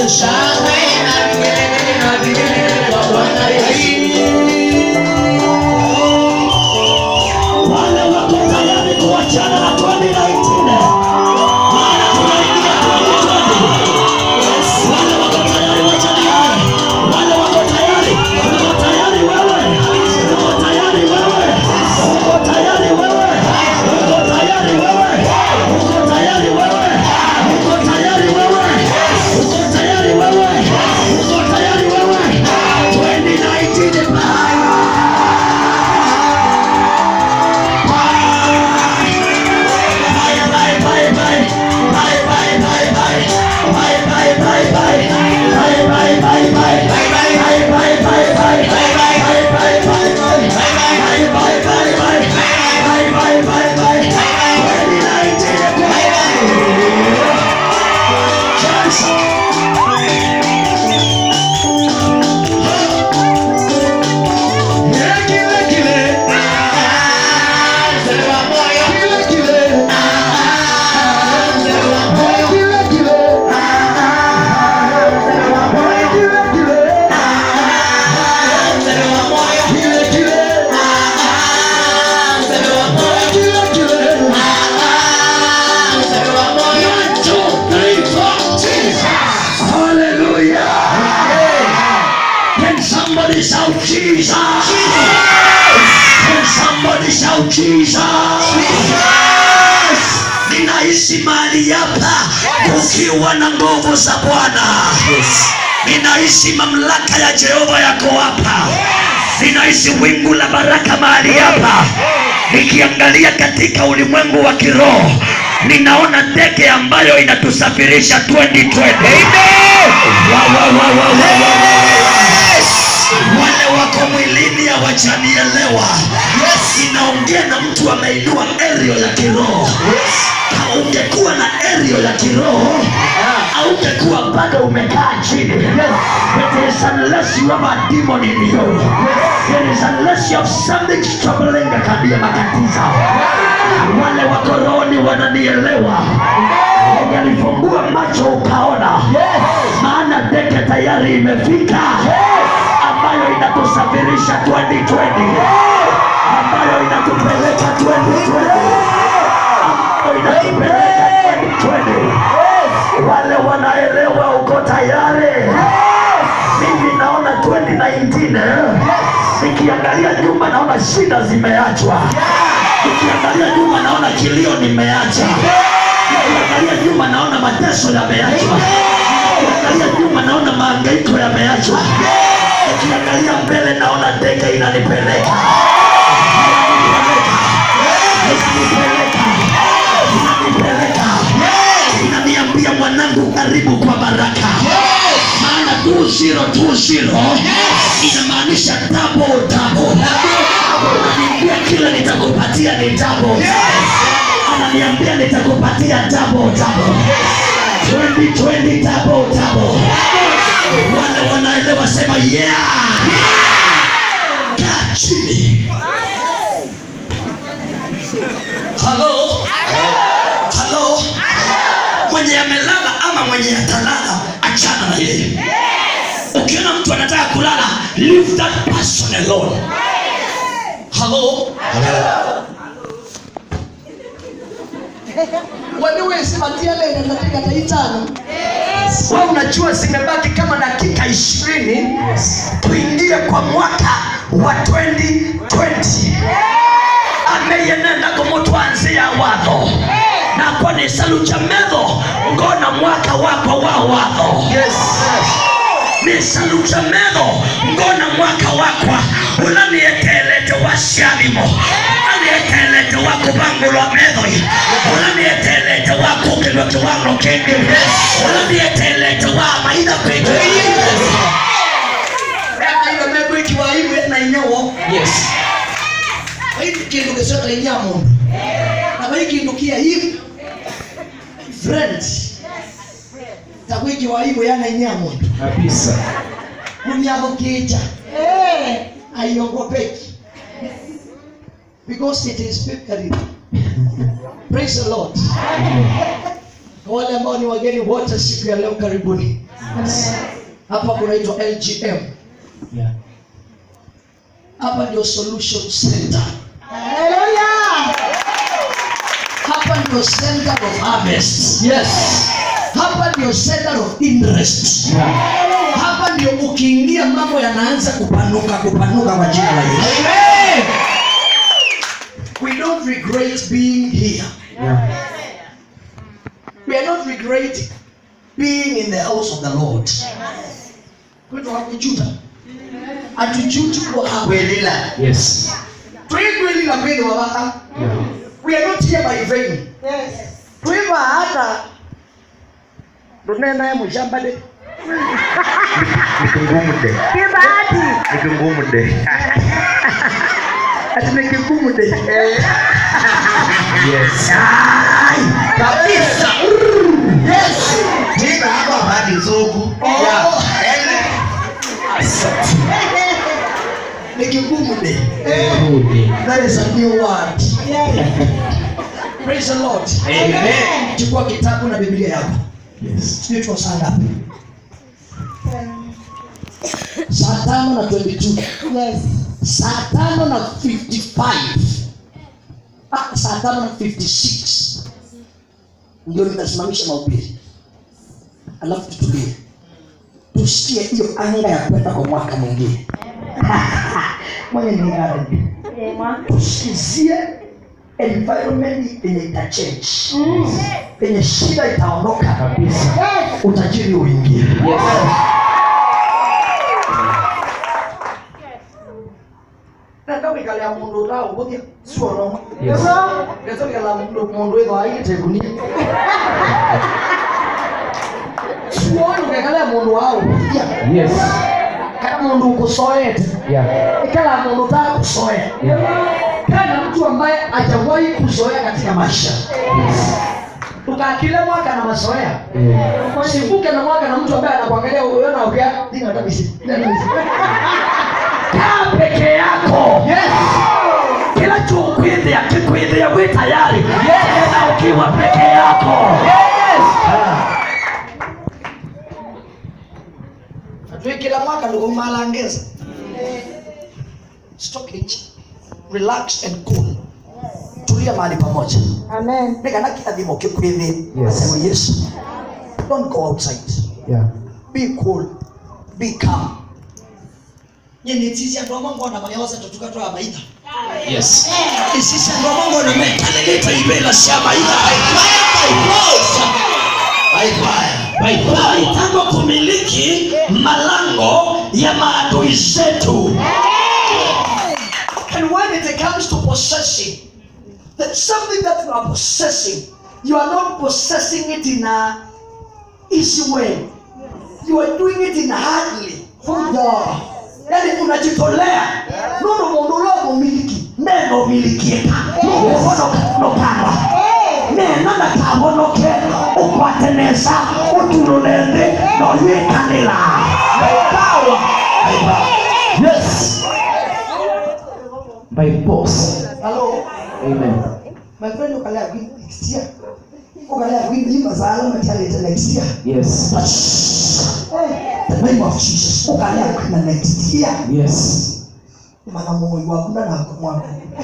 shangwe na vigelegele na vigelegele kwa Bwana Yesu. wale wako tayari kuachana na 2019 maana tunaingia 2020 wale wako tayari wachana naye wale wako tayari uko tayari wewe uko tayari wewe uko tayari wewe uko tayari wewe uko tayari wewe uko tayari wewe uko tayari wewe uko tayari wewe 2019 bye Mzee wa moyo, mzee wa moyo, mzee wa moyo, mzee wa moyo, mzee wa moyo. Hallelujah. Can somebody shout Jesus? Can somebody shout Jesus? Ninaishi mahali hapa kukiwa na nguvu za Bwana. Ninaishi mamlaka ya Jehova yako hapa. Ninaishi wingu la baraka mahali hapa. Nikiangalia katika ulimwengu wa kiroho, ninaona ndege ambayo inatusafirisha 2020. Wa, wa, wa, wa, wa, wa, wa, wa. Wale wako mwilini hawajanielewa. Inaongea na mtu ameinua erio ya kiroho. Kama ungekuwa na erio ya kiroho haungekuwa bado umekaa chini. It is unless you have a demon in you. It is unless you have something troubling kabia matatizo. Wale wako rohoni wananielewa. Yenye alifungua macho ukaona, maana ndege tayari imefika ambayo inatusafirisha 2020 ambayo inatupeleka 2020 ambayo inatupeleka 2020 wale wanaelewa uko tayari mimi naona 2019 nikiangalia nyuma naona shida zimeachwa nikiangalia nyuma naona kilio nimeacha nikiangalia nyuma naona mateso yameachwa nikiangalia nyuma naona maangaiko yameachwa nikiangalia mbele naona ndege inanipeleka inanipeleka inanipeleka inaniambia mwanangu karibu kwa baraka maana 2020 inamaanisha double double ananiambia kila nitakupatia ni double ananiambia nitakupatia double double 2020 double double wale wanaelewa sema yeah kaa chini halo halo mwenye amelala ama mwenye atalala achana na yeye ukiona mtu anataka kulala leave that person alone halo waliwesimatia katika taitano we unajua zimebaki kama dakika ishirini tuingie kwa mwaka wa 2020 ameyenenda kumutwanzia watho nakwa ni salucha metho ngona mwaka wako wa watho ni salucha metho ngona mwaka wakwa unanietelete wa syalimo unanietelete wa kubangulwa methoi unanietelete wa kugilwa kiwango kingi unanietelete wa maitha kwingi ekaile megwikiwa iwe na inyawo vaiti kindu gicota inya mundu na vai kindu kia hivi friend tagwikiwa iwe yana inya mundu kabisa mumiathukija aiongopeki because it is victory praise the lord wale ambao ni wageni wote siku ya leo karibuni hapa kunaitwa lgm Yeah. hapa ndio solution center Hallelujah. hapa ndio center of harvest Yes. hapa ndio center of interest Yeah. hapa ndio ukiingia mambo yanaanza kupanuka kupanuka kwa jina la yesu Amen. we don't regret being here Yeah. we are not regret being in the house of the lord kwetu hakujuta hatujuti kuwa hapa kwelila Yes. twigwili na kweli wabaha Yeah. we are not here by vain Yes. twiva hata tunendaye mushamba de nikingumude Kibahati. nikingumude ati ni kigumu de yes kabisa yes tina hapa badi nzugu Oh. ele ni kigumu de Good. that is a new word Yes. praise the lord Amen. chukua kitabu na biblia yako Yes. sijui tuko saa ngapi saa tano na 22 Yes. saa tano na 55 ah, saa tano na 56 ndio nitasimamisha mahubiri alafu tutulie tusikie hiyo anga ya kwenda kwa mwaka mwingine mwenye ningaraji tusikizie environment yenye itachange penye shida itaondoka kabisa utajiri uingie Yes. nendawikalia mundu utauguthia suono Yes. ngetokela mundu witho aigitekunia suoni ukekalia mundu wauguthia Yes. kana mundu ukusoete Yeah. ikala mundu utakusoea kana mtu ambaye hajawahi kuzoea katika maisha tukakile mwaka na mazoea Yeah. sivuke na mwaka na mtu ambaye anakuangalia uona ukia dina kabisa dina kabisa kaa peke yako yes kila chukwithia kikwithia wi tayari na ukiwa peke yako twikila mwaka ndikumalangeza stockage relax and cool tulia mahali pamoja Amen. nikana kiathimo kikwithia Yes. asema yesu don't go outside Yeah. be cool be calm nyenetisi andu amwe ngona magewasa tutuka twa maitha Yes. isisi andu amwe ngona meka kalileta ibela cia maitha itangwa kumiliki malango ya maadui zetu And when it comes to possessing, that something that you are possessing, you are not possessing it in a easy way. You are doing it in a hardly. Huja. Yani unajitolea. Nono mundu ule mumiliki. neno umilikieka nokamba nena ndakahonoke ukwatenesa utululende noywikanila Power. yes By force. Hello. Amen. My friend ukalea kwini next year. Ukalea kwini hii masala matialete next year. Yes. The name of Jesus. Ukalea kwini next year. Yes. Mana moyo wakuna na kumwaka.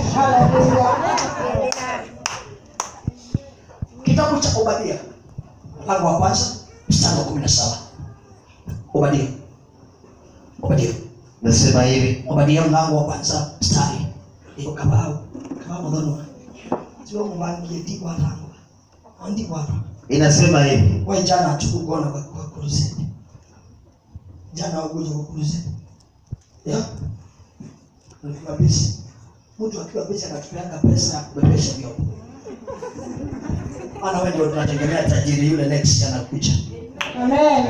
kitabu cha obadia mlango wa kwanza mstari wa kumi na saba obadia obadia nasema hivi obadia mlango wa kwanza mstari iko kabau kabau mudhono sio mubangie ndigwa rango ndigwa inasema hivi wewe jana hatukugona kwa kwa kuruzeni jana ugoja kwa kuruzeni ya ulikuwa busy mtu akiwa busy anatupeanga pesa ya kubebesha vyombo maana wewe ndio tunategemea tajiri yule next anakuja Amen.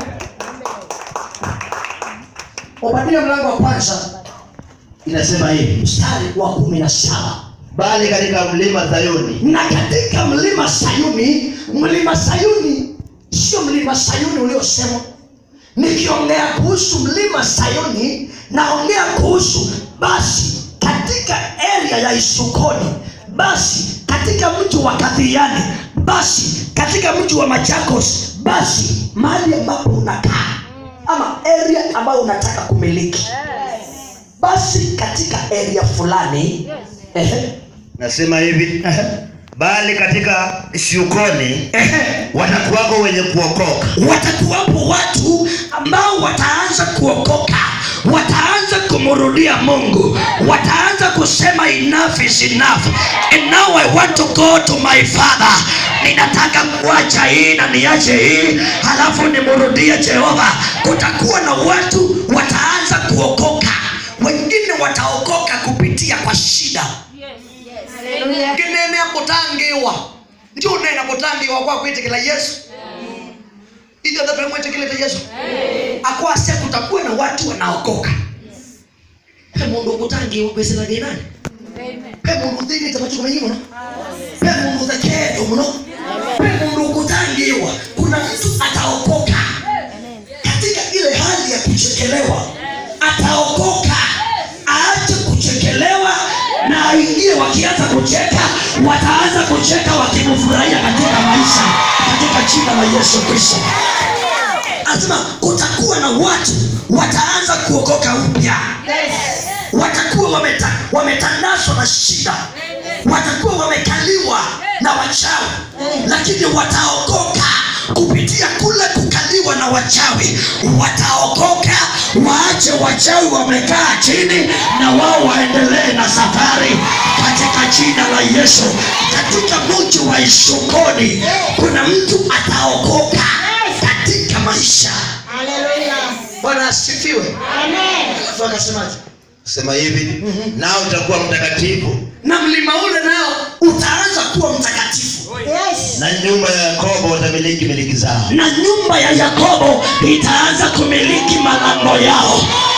Obadia mlango wa kwanza inasema hivi mstari wa kumi na saba bali katika mlima Zayuni na katika mlima Sayuni, mlima Sayuni sio mlima Sayuni uliosemwa. Nikiongea kuhusu mlima Sayuni, naongea kuhusu basi katika area ya Isukoni, basi katika mji wa kadhiani basi katika mji wa machakos basi mahali ambapo unakaa ama area ambayo unataka kumiliki basi katika area fulani ehe, nasema hivi bali katika siukoni ehe, watakuwako wenye kuokoka watakuwapo watu ambao wataanza kuokoka wataanza kumrudia mungu wataanza kusema enough is enough and now i want to go to my father ninataka kuacha hii na niache hii halafu nimrudie jehova kutakuwa na watu wataanza kuokoka wengine wataokoka kupitia kwa shida kinene akutangiwa ndio unena kutangiwa kwa kwitikila yesu itho thatu mwĩtĩkĩlĩte yesu akwase kutakuwa na watu wanaokoka he mundu ukutangiwa kwĩsĩra thĩnani he mundu thĩinĩte machuko maingĩ mũno he mundu thekendu mũno he mundu ukutangiwa kuna mtu ataokoka katika ile hali ya kuchekelewa ataokoka aache kuchekelewa na aingie wakianza kucheka wataanza kucheka wakimfurahia katika maisha katika jina la yesu kristo anasema kutakuwa na watu wataanza kuokoka upya watakuwa wameta, wametandazwa na shida watakuwa wamekaliwa na wachawi lakini wataokoka kupitia kule kukaliwa na wachawi wataokoka waache wachawi wamekaa chini na wao waendelee na safari katika jina la yesu katika mji wa ishukoni kuna mtu ataokoka katika maisha bwana asifiwe alafu akasemaje sema hivi nao utakuwa mtakatifu na mlima ule nao utaanza kuwa mtakatifu na nyumba ya yakobo watamiliki miliki zao na nyumba ya yakobo itaanza kumiliki malango yao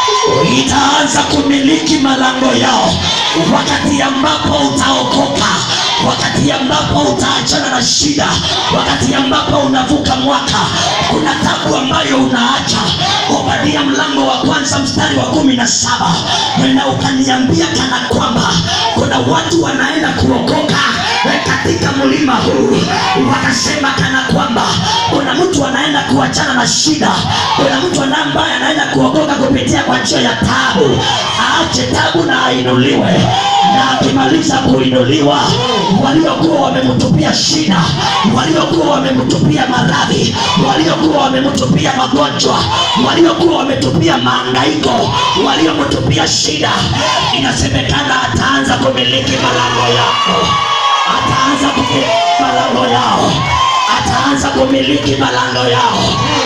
itaanza kumiliki malango yao wakati ambapo utaokoka wakati ambapo utaachana na shida wakati ambapo unavuka mwaka kuna tabu ambayo unaacha obadia mlango wa kwanza mstari wa kumi na saba na ukaniambia kana kwamba kuna watu wanaenda kuokoka katika mlima huu wakasema kana kwamba kuna mtu anaenda kuachana na shida kuna mtu ana- ambaye anaenda kuokoka kupitia kwa njia ya tabu aache tabu na ainuliwe na akimaliza kuinuliwa waliokuwa wamemtupia shida waliokuwa wamemtupia maradhi waliokuwa wamemtupia magonjwa waliokuwa wametupia maangaiko waliomtupia shida inasemekana ataanza kumiliki malango yako ataanza kumiliki malango yao ataanza kumiliki malango yao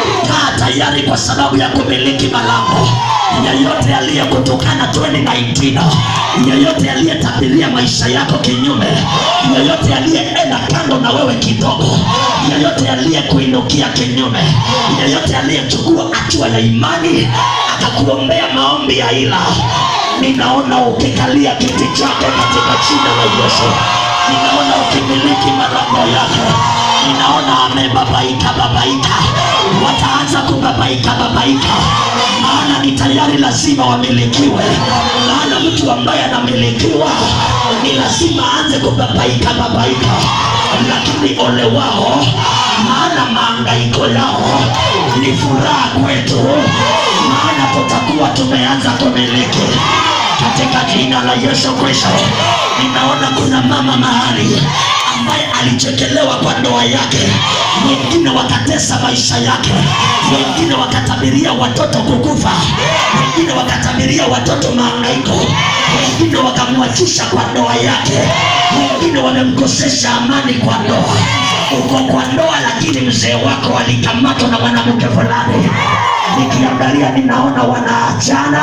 kaa tayari kwa sababu ya kumiliki malango yeyote aliyekutukana 2019 yeyote aliyetabiria maisha yako kinyume yeyote aliyeenda kando na wewe kidogo yeyote aliyekuinukia kinyume yeyote aliyechukua hatua ya imani akakuombea maombi ya ila ninaona ukikalia kiti chako katika jina la yesu ninaona ukimiliki malango yake ninaona amebabaika babaika wataanza kubabaika babaika maana ni tayari lazima wamilikiwe maana mtu ambaye anamilikiwa ni lazima aanze kubabaika babaika lakini ole wao maana maangaiko yao ni furaha kwetu maana tutakuwa tumeanza kumiliki katika jina la yesu kristo ninaona kuna mama mahali ambaye alichekelewa kwa ndoa yake wengine wakatesa maisha yake wengine wakatabiria watoto kukufa wengine wakatabiria watoto maangaiko wengine wakamwachisha kwa ndoa yake wengine wamemkosesha amani kwa ndoa uko kwa ndoa lakini mzee wako alikamatwa na mwanamke fulani nikiangalia ninaona wanaachana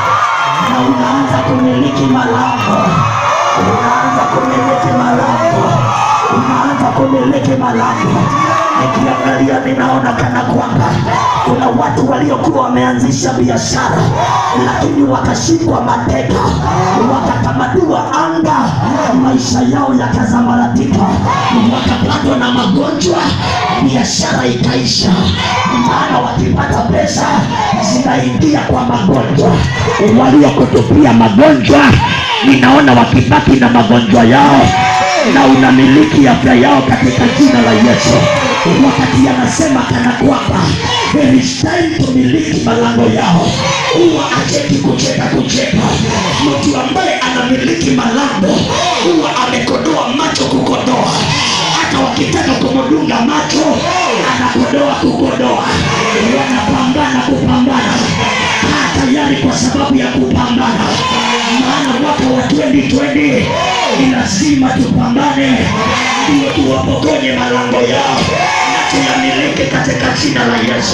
na unaanza kumiliki malango unaanza kumiliki malango unaanza kumiliki malango nikiangalia ninaona kana kwamba kuna watu waliokuwa wameanzisha biashara lakini wakashikwa mateka wakakamatiwa anga maisha yao yakazambaratika wakapatwa na magonjwa biashara ikaisha maana wakipata pesa zinaingia kwa magonjwa waliokutupia magonjwa ninaona wakibaki na magonjwa yao na unamiliki afya yao katika jina la Yesu. Wakati anasema kana kwamba there is time to miliki malango yao, huwa acheki kucheka kucheka. Mtu ambaye anamiliki malango huwa amekodoa macho kukodoa, hata wakitaka kumdunga macho anakodoa kukodoa, wanapambana kupambana kaa tayari kwa sababu ya kupambana, maana mwaka wa 2020 ni lazima tupambane, ndio tuwapokonye malango yao na tuyamiliki katika jina la Yesu.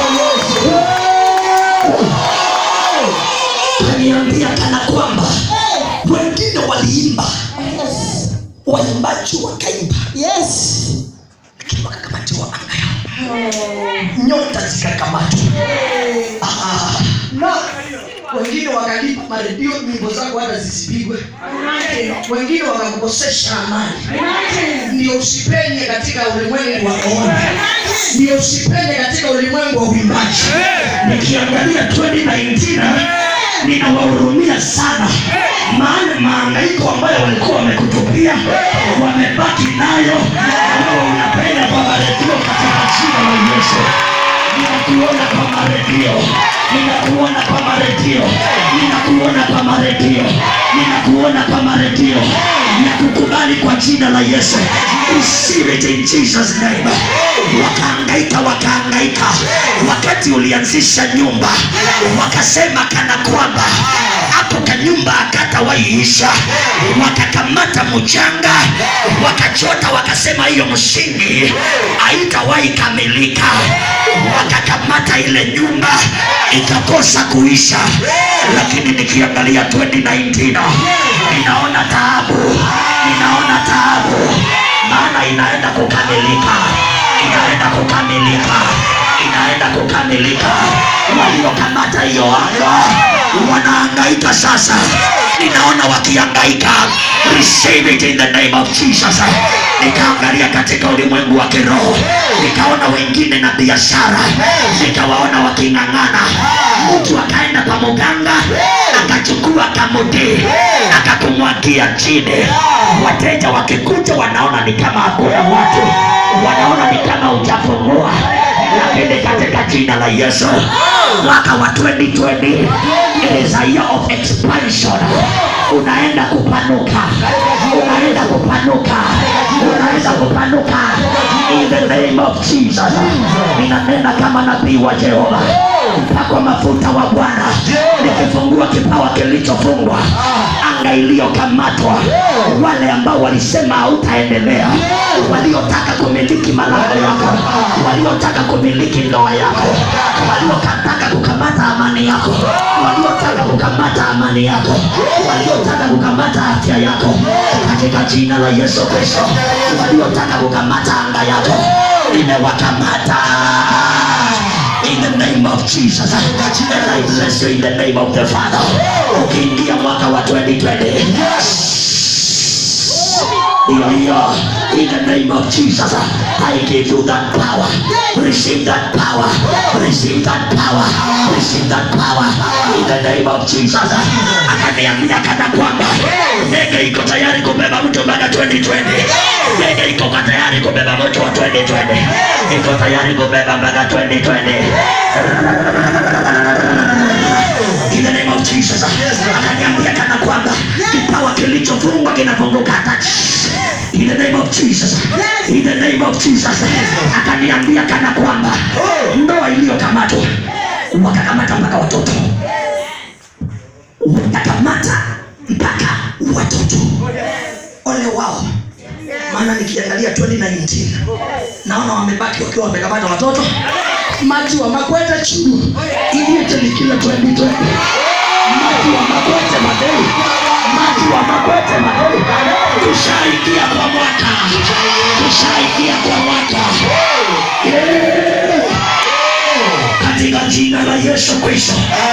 Kaniambia kana kwamba wengine waliimba, waimbaji wakaimba, Yes. lakini wakakamatiwa anga yao, nyota zikakamatwa. Ah, na wengine wakalipa maredio nyimbo zako hata zisipigwe wengine wakakukosesha amani ndio usipenye katika ulimwengu wa rohoni ndio usipenye katika ulimwengu wa uimbaji nikiangalia 2019 ninawahurumia sana, maana maangaiko ambayo walikuwa wamekutupia wamebaki nayo, na wewe unapenda kwa maredio katika jina la Yesu. Ninakuona kwa maredio, ninakuona kwa maredio, ninakuona kwa maredio, ninakuona kwa maredio na kukubali kwa jina la Yesu. Receive it in Jesus name. Wakaangaika, wakaangaika wakati ulianzisha nyumba, wakasema kana kwamba hapo kanyumba akatawaiisha, wakakamata mchanga, wakachota, wakasema hiyo msingi haitawahi kamilika, wakakamata ile nyumba ikakosa kuisha. Lakini nikiangalia 2019 ninaona taabu, ninaona taabu, maana inaenda kukamilika, inaenda kukamilika, inaenda kukamilika. Waliokamata hiyo anga wanahangaika sasa, ninaona wakihangaika. Receive it in the name of Jesus. Nikaangalia katika ulimwengu wa kiroho, nikaona wengine na biashara, nikawaona waking'ang'ana. Mtu akaenda kwa muganga akachukua kamuti akakumwagia chini. Wateja wakikuja wanaona ni kama hakuna watu, wanaona ni kama hujafungua lakini katika jina la Yesu mwaka wa 2020 it is a year of expansion. Unaenda kupanuka, unaenda kupanuka, unaenda kupanuka in the name of Jesus. Ninanena kama nabii wa Jehova, mpakwa mafuta wa Bwana, nikifungua kipawa kilichofungwa, anga iliyokamatwa, wale ambao walisema hautaendelea, waliotaka kumiliki malango yako, waliotaka kumiliki ndoa yako, waliotaka kukamata amani yako, waliotaka kukamata amani yako, waliotaka kukamata afya yako, katika jina la Yesu Kristo, waliotaka kukamata anga yako, nimewakamata in the name of Jesus. And I bless you in the name of the Father. Ukiingia mwaka wa 2020 hiyo hiyo in the name of Jesus I give you that power receive that power receive that power receive that power in the name of Jesus akaniambia kana kwamba ndege iko tayari kubeba mtu mpaka 2020 ndege iko kwa tayari kubeba mtu wa 2020 iko tayari kubeba mpaka 2020 in the name of Jesus. Akaniambia kana kwamba kipawa kilichofungwa kinafunguka hata in the name of Jesus. In the name of Jesus. Akaniambia kana kwamba ndoa iliyokamatwa wakakamata mpaka watoto, wakakamata mpaka watoto. Ole wao, maana nikiangalia 2019 naona wamebaki wakiwa wamekamata watoto maji wa makwete chini iliyotelikila 2020 maji wa makwete madei maji wa makwete madei tushaingia kwa mwaka tushaingia kwa mwaka Yeah. katika jina la Yesu Kristo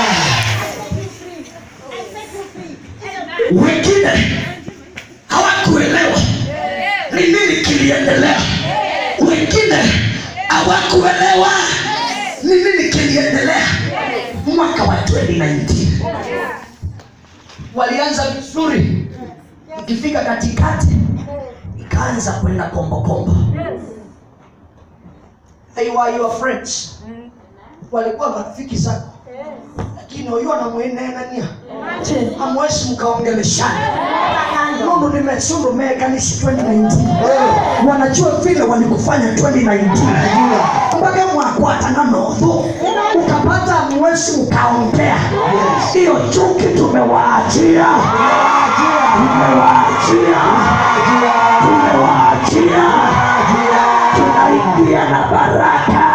wengine hawakuelewa ni nini kiliendelea wengine hawakuelewa ni nini kiliendelea mwaka wa 2019 walianza vizuri ikifika katikati wakaanza kwenda kombokombo they were your friends walikuwa marafiki zako lakini huyo anamwenenania hamwezi mkaongeleshana nundu nimesundu mekanisi 2019 wanajua vile walikufanya 2019 mpaka mwakwatana nothu ukapata mwezi mkaongea hiyo chuki tumewaachia tumewaachia tumewaachia tunaingia na baraka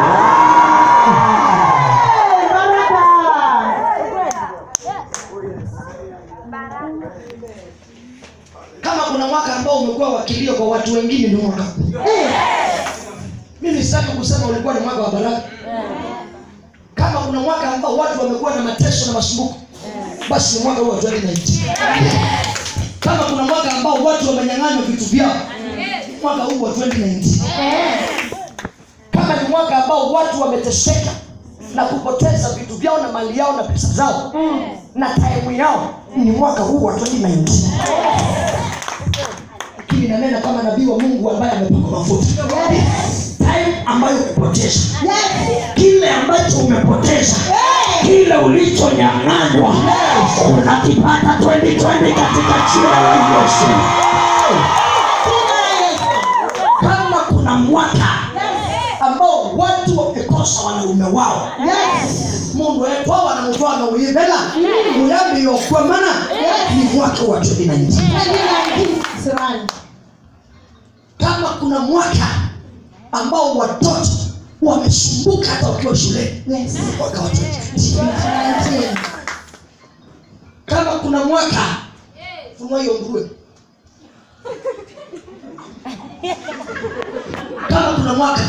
kama kuna mwaka ambao umekuwa wakilio kwa watu wengine ni mwaka huu. mimi sitaki kusema ulikuwa ni mwaka wa baraka kama kuna mwaka ambao watu wamekuwa na mateso na masumbuko basi ni mwaka huu wa 2019 kama kuna mwaka ambao watu wamenyang'anywa vitu vyao mwaka huu wa 2019 kama ni mwaka ambao watu wameteseka na kupoteza vitu vyao na mali yao na pesa zao na taimu yao ni mwaka huu wa 2019 lakini nanena kama nabii wa mungu ambaye amepakwa mafuta time ambayo umepoteza kile ambacho umepoteza kile ulichonyang'anywa unakipata 2020 katika jina la yesu kama kuna mwaka ambao watu wamekosa wanaume wao mundu wetu ao wanamutwaa nauivela uyambiyokwamana ni mwaka wa 2019 kama kuna mwaka ambao watoto wamesumbuka hata wakiwa shuleni mwaka wa 2019 kama kuna mwaka funua hiyo nguruwe kama kuna mwaka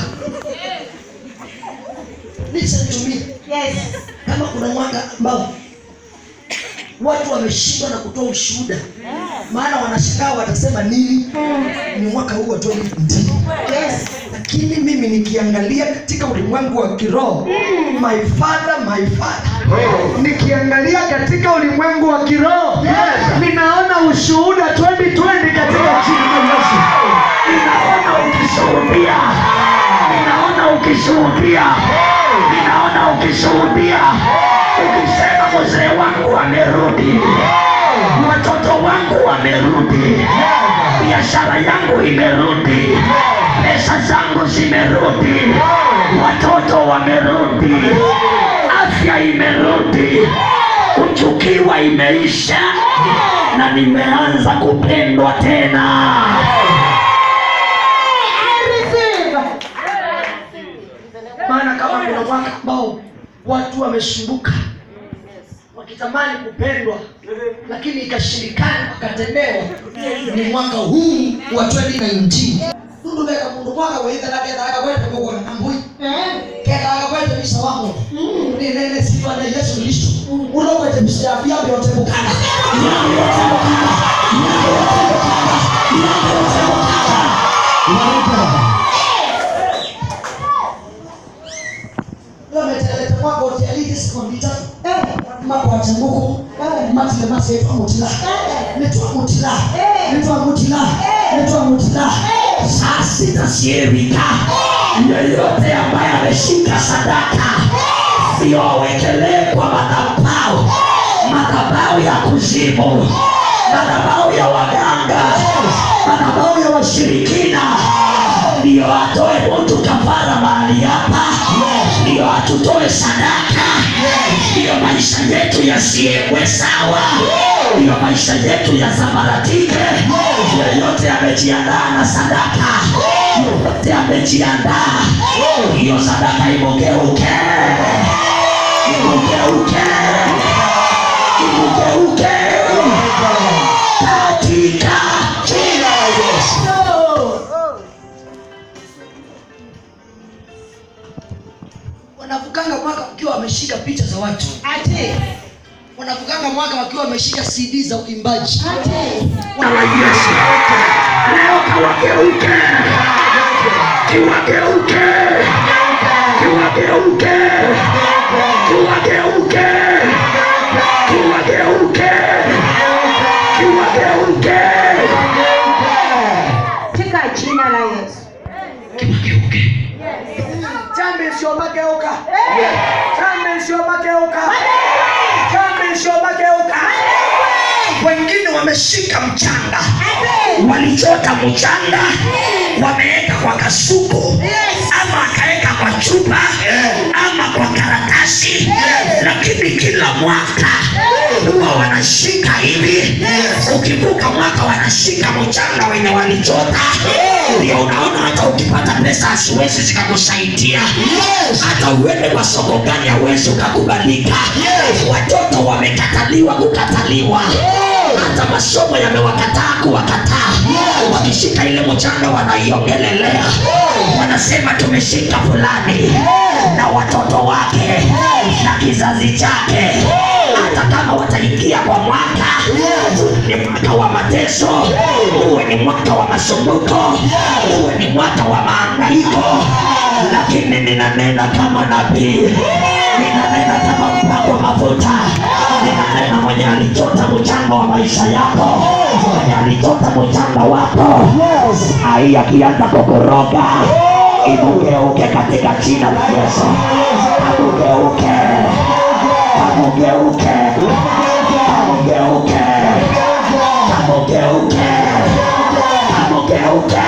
listen to me kama kuna mwaka ambao watu wameshindwa na kutoa ushuhuda maana wanashangaa watasema nini ni mwaka huu wa 2019 lakini mimi nikiangalia katika ulimwengu wa kiroho my father my father nikiangalia katika ulimwengu wa kiroho ninaona ushuhuda 2020 katika jina la yesu ninaona ukishuhudia ninaona ukishuhudia ninaona ukishuhudia ukisema mzee wangu amerudi watoto wangu wamerudi biashara yangu imerudi pesa zangu zimerudi watoto wamerudi afya imerudi kuchukiwa imeisha na nimeanza kupendwa tena maana kama kuna mwaka ambao watu wamesumbuka wakitamani kupendwa lakini ikashindikana wakatendewa ni mwaka huu wa 2019 nundu veka mundu mwaka weithana kethaga kwete kugona na mbui kethaga kwete bisa wamo ninene sifa na yesu kristo unokwete bisa ya bia vyote mukana Vyote mukana. Vyote mukana. Vyote mukana. lometelete mwaka utialite sekundi tatu mwaka wa changuku matile masi etwa mutila netwa mutila netwa mutila netwa mutila saa sita sievika yoyote ambaye ameshika sadaka sio awekelee kwa madhabau madhabau ya kuzimu madhabau ya waganga madhabau ya washirikina ndiyo atoe mtu kafara mahali hapa ndiyo atutoe sadaka ndiyo maisha yetu yasiekwe sawa ndiyo maisha yetu yasambaratike yoyote amejiandaa na sadaka yoyote amejiandaa hiyo sadaka imogeuke imogeuke imogeuke katika jina la yesu wanavukanga mwaka wakiwa wameshika picha za watu wanavukanga mwaka wakiwa wameshika cd za uimbaji Bwana Yesu leo kawageuke kiwageuke kiwageuke kiwageuke kiwageuke kiwageuke katika isiomageuka wengine wameshika mchanga walichota mchanga wameweka kwa kasuku ama akaweka kwa chupa ama kwa karatasi lakini kila mwaka huwa wanashika hivi ukivuka mwaka wanashika mchanga wenye walichota ndio unaona hata ukipata pesa asiwezi zikakusaidia hata uende kwa soko gani hawezi ukakubalika watoto wamekataliwa kukataliwa hata masomo yamewakataa kuwakataa wakishika ile mchanga wanaiongelelea wanasema tumeshika fulani na watoto wake na kizazi chake hata kama wataingia kwa mwaka ni mwaka wa mateso uwe ni mwaka wa masumbuko uwe ni mwaka wa maangaiko lakini ninanena kama nabii ninanena kama mpakwa mafuta ninanena mwenye alichota mchanga wa maisha yako mwenye alichota mchanga wako ai akianza kukoroga imugeuke katika jina la yesu amugeuke amugeuke amugeuke amugeuke amugeuke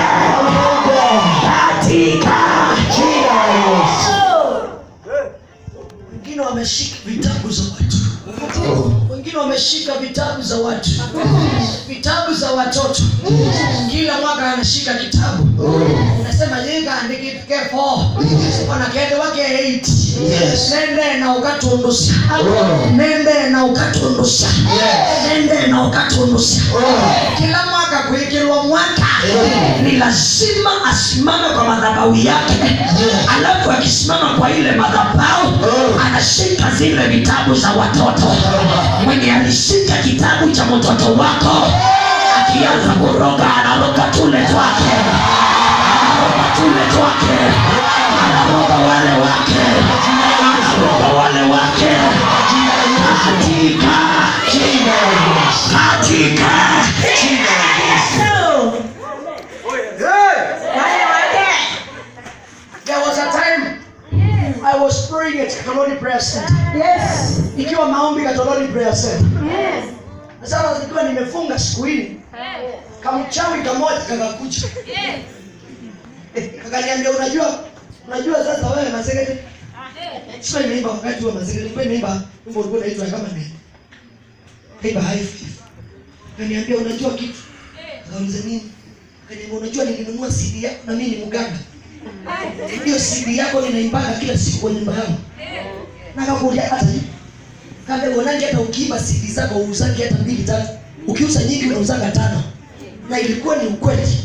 katika jina la yesu wengine wameshika vitabu za watu wengine wameshika vitabu za watu vitabu za watoto kila mwaka anashika kitabu unasema yikaandikike fo onakende wake 8 nende na ukatundusha nende na ukatundusha nende na ukatundusha kila mwaka kuikilwa mwaka ni lazima asimame kwa madhabahu yake alafu akisimama kwa ile madhabahu anashika zile vitabu za watoto mwenye alishika kitabu cha mtoto wako akianza kuroga anaroga tule twake anaroga tule twake anaroga wale wake anaroga wale wake katika jina katika jina There was a time I was praying at Kaloni Prayer Center. Yes. Ikiwa maombi Katoloni Prayer Center. Yes. Na Sasa nikiwa nimefunga siku hili, kamchawi kamoja kakakuja. Eh, Kakaniambia unajua unajua sasa wewe Mazegete. Sio imeimba wakati wa Mazegete, ilikuwa imeimba wimbo ulikuwa unaitwa kama nini? Kaimba high faith. Kaniambia unajua kitu? Kauliza nini? Kaniambia unajua nilinunua CD yako na mimi ni mganga. Hiyo CD yako ninaimbaga kila siku kwa nyumba yangu. Na kakuja hata hivi. Kaambia uonaje hata ukiimba CD zako uuzange hata mbili tatu. Ukiuza nyingi unauzanga tano. Na ilikuwa ni ukweli.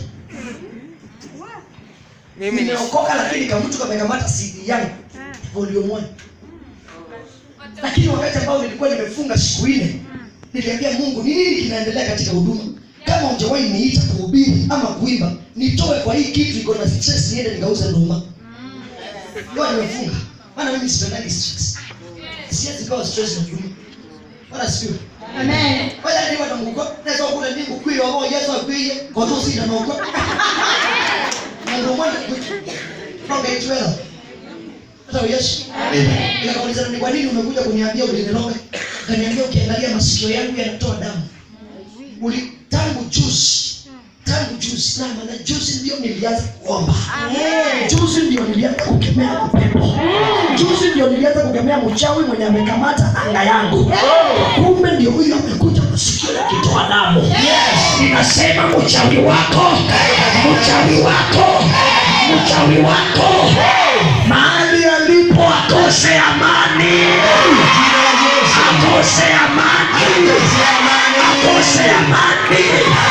Nimeokoka lakini kama mtu kamekamata CD yangu volume 1. Lakini wakati ambao nilikuwa nimefunga siku ile niliambia Mungu ni nini kinaendelea katika huduma? Kama hujawahi niita kuhubiri ama kuimba, nitoe kwa hii kitu iko na stress niende nikauze nduma. Ndio nimefunga. Maana mimi sipendagi stress. Siwezi kawa stress na huduma. Bwana sio. Amen. Wala ni watu Mungu. Naweza kula ndingu kuyo wao Yesu akwiye kwa tu sina na uko. Na ndio mwana From Israel. Hata Yesu. Nikauliza ni kwa nini umekuja kuniambia uliniloga? Kaniambia ukiangalia masikio yangu yanatoa damu. Uli tangu juzi. Tangu juzi na maana juzi ndio nilianza kuomba. Juzi ndio nilianza kukemea upepo. Juzi ndio nilianza kukemea mchawi mwenye amekamata anga yangu. Kumbe ndio huyo amekuja masikio yakitoa damu. ninasema mchawi wako mchawi wako mchawi wako mahali alipo akose amani akose amani akose amani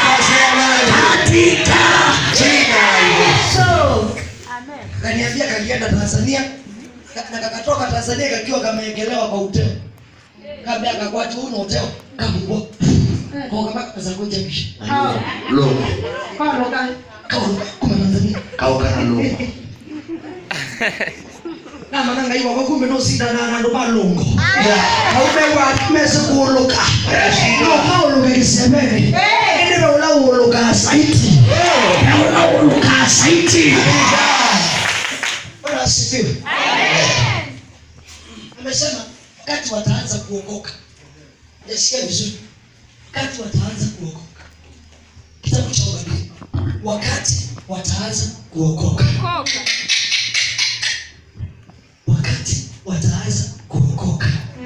katika jina la Yesu. Kaniambia kakienda Tanzania ka- na kakatoka Tanzania kakiwa kameekelewa kwa uteo. Kabla akakwati huu na uteo kabungo. Kwa kama kazakuja kisha. Lo, Kono ka. Kaunga kuma Tanzania. kaukana lo. Na mananga hiyo kwa kumbe no sida na na ndo malungo. Kaume wa mese kuuluka. No kauluka kisemeni. Ndio ula uuluka saiti. na unauluka saiti Bwana asifiwe. Amesema wakati wataanza kuokoka nasikia vizuri wakati wataanza kuokoka kitabu cha unabii wakati wataanza kuokoka wakati wataanza kuokoka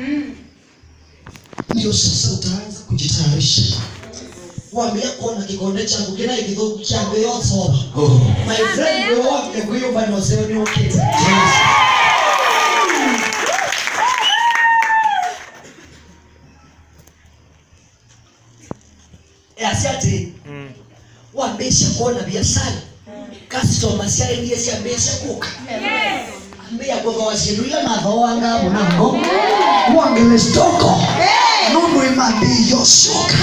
ndio sasa utaanza kujitayarisha wambia kuona kikonde changu kina igithuku changu yotoba my friend wewe wake kuyo bana useme ni okay asi ati wambisha kuona biashara customer ciaendie ciambisha kuka ambia gogo waciruia natho wanga munango wangele stoko nundu imambiyocoka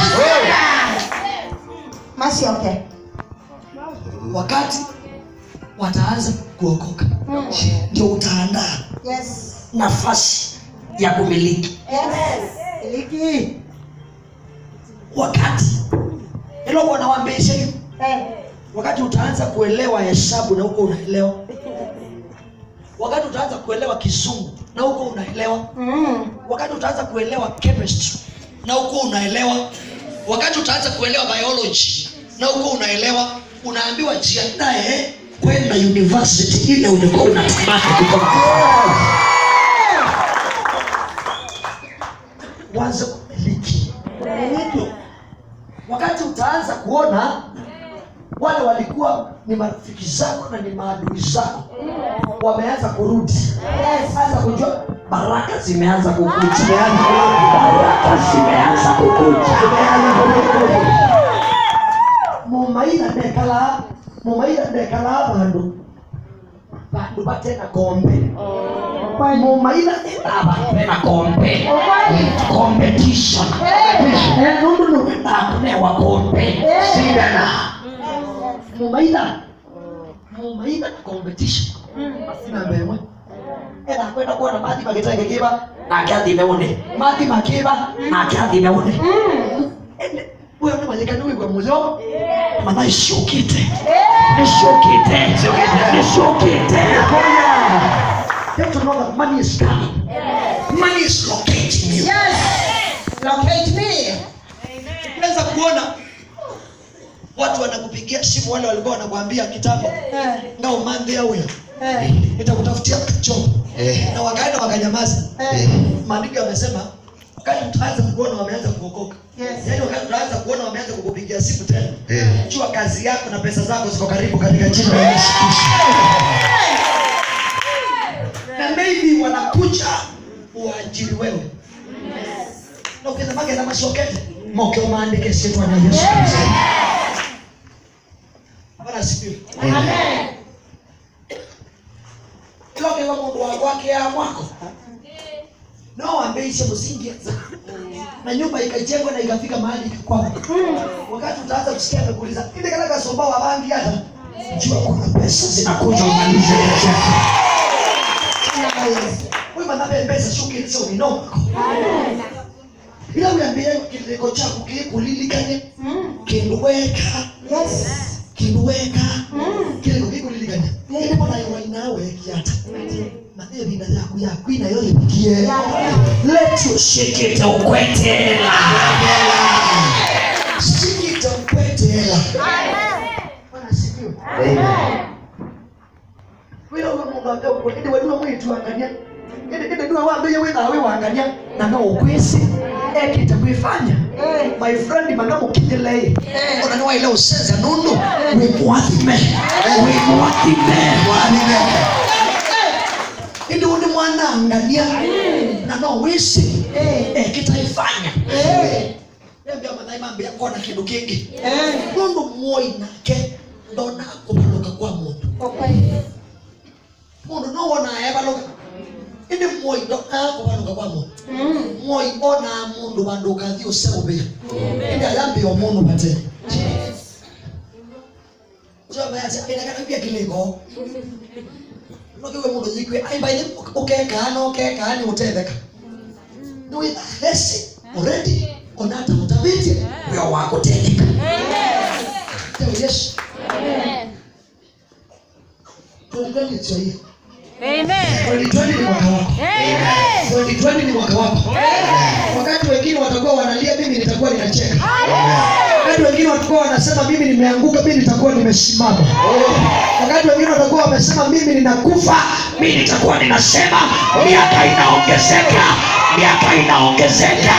Masioke. wakati wataanza kuokoka ndio utaandaa Yes. nafasi ya kumiliki Yes. Iliki. wakati ilo bwana wambisha hiyo Eh. wakati utaanza kuelewa hesabu na huko unaelewa wakati utaanza kuelewa kizungu na huko unaelewa Mm. wakati utaanza kuelewa chemistry na huko unaelewa wakati utaanza kuelewa biology na huko unaelewa unaambiwa jiandae kwenda university ile ulikuwa unatamani kutoka wanze kumiliki Iliki. wakati utaanza kuona wale walikuwa ni marafiki zako na ni maadui zako wameanza kurudi anza kujua baraka zimeanza kukuja baraka zimeanza kukuja mumaira ndekala mumaira ndekala bandu bandu batena kombe mumaira ndabapena kombe competition Eh, nundu nuwendakunewa kombe sindana mumaira mumaira na competition inambemwe ena kwenda kuona mathi magitenge kiba nake athime une mathi makiba nake athime une Ene, uyo ni manyikani wigwa muzo mana icukite nicukite nicukite You have to know that money is coming. Money is locating you. Yes. Locate me. Unaweza kuona watu wanakupigia simu, wale walikuwa wanakuambia kitambo Eh. nga umandhi auya Eh. nitakutafutia job Eh. na wakaenda wakanyamaza. Eh. Maandiko yamesema wakati utaanza kuona wameanza kuokoka, Yes. yaani wakati utaanza kuona wameanza kukupigia simu tena, Eh. jua kazi yako na pesa zako ziko karibu katika jina la Yesu Kristo. Na maybe wanakuja uajiri wewe na ukienda magenda macokete moke umaandike sietwa na Yesu Kristo. Bwana asifiwe. Lokela mundu wakwake ya mwako no wambeishe musingi na nyumba ikajengwa na ikafika mahali ikakwama. Wakati utaanza kusikia amekuuliza ile kana kasomba wa bangi hata jua kuna pesa zinakuja umalize ile chako. Wewe manabe pesa shuki ile sio mino. Ila uambie kileko chako kikulilikane kinduweka Yes. kinduweka kile kikulilikane. Ile mbona iwa inawe kiata. Madhe binda yako yako ina yote pikie. Let you shake it ukwetela. Shake it ukwetela. Bwana sifiwe. wira uno mundu ambe uko indi wedua mwitu angania indi indi dua wambe yewe nawe wangania na no ukwisi ekite kwifanya my friend manga mukinyelei ona ni waile usenza nundu we mwathime we mwathime indi undi mwana angania na no wisi ekite ifanya Niambia mathai mambe yakona kindu kingi Eh. nundu muoi nake ndona kubaluka kwa mundu Okay. mundu no wona ebaluka indi muoi ndona kubaluka kwa mundu Mm. muoi ona mundu bandu ukathi useubia indi ayambia omundu bate jobayasa inakanabia kiliko nokiwe mundu yikwe aimbaini ukekaa no ukekaa ni utetheka niwitha hesi already onata utavitie wio wakutetheka Tell yesu tulikanitio hiyo Amen. 2020 ni mwaka wako Amen. 2020 ni mwaka wako wakati wengine watakuwa wana nitakuwa ninacheka wakati wengine watakuwa wanasema mimi nimeanguka mi nitakuwa nimesimama wakati wengine watakuwa wamesema mimi ninakufa mi nitakuwa ninasema miaka inaongezeka miaka inaongezeka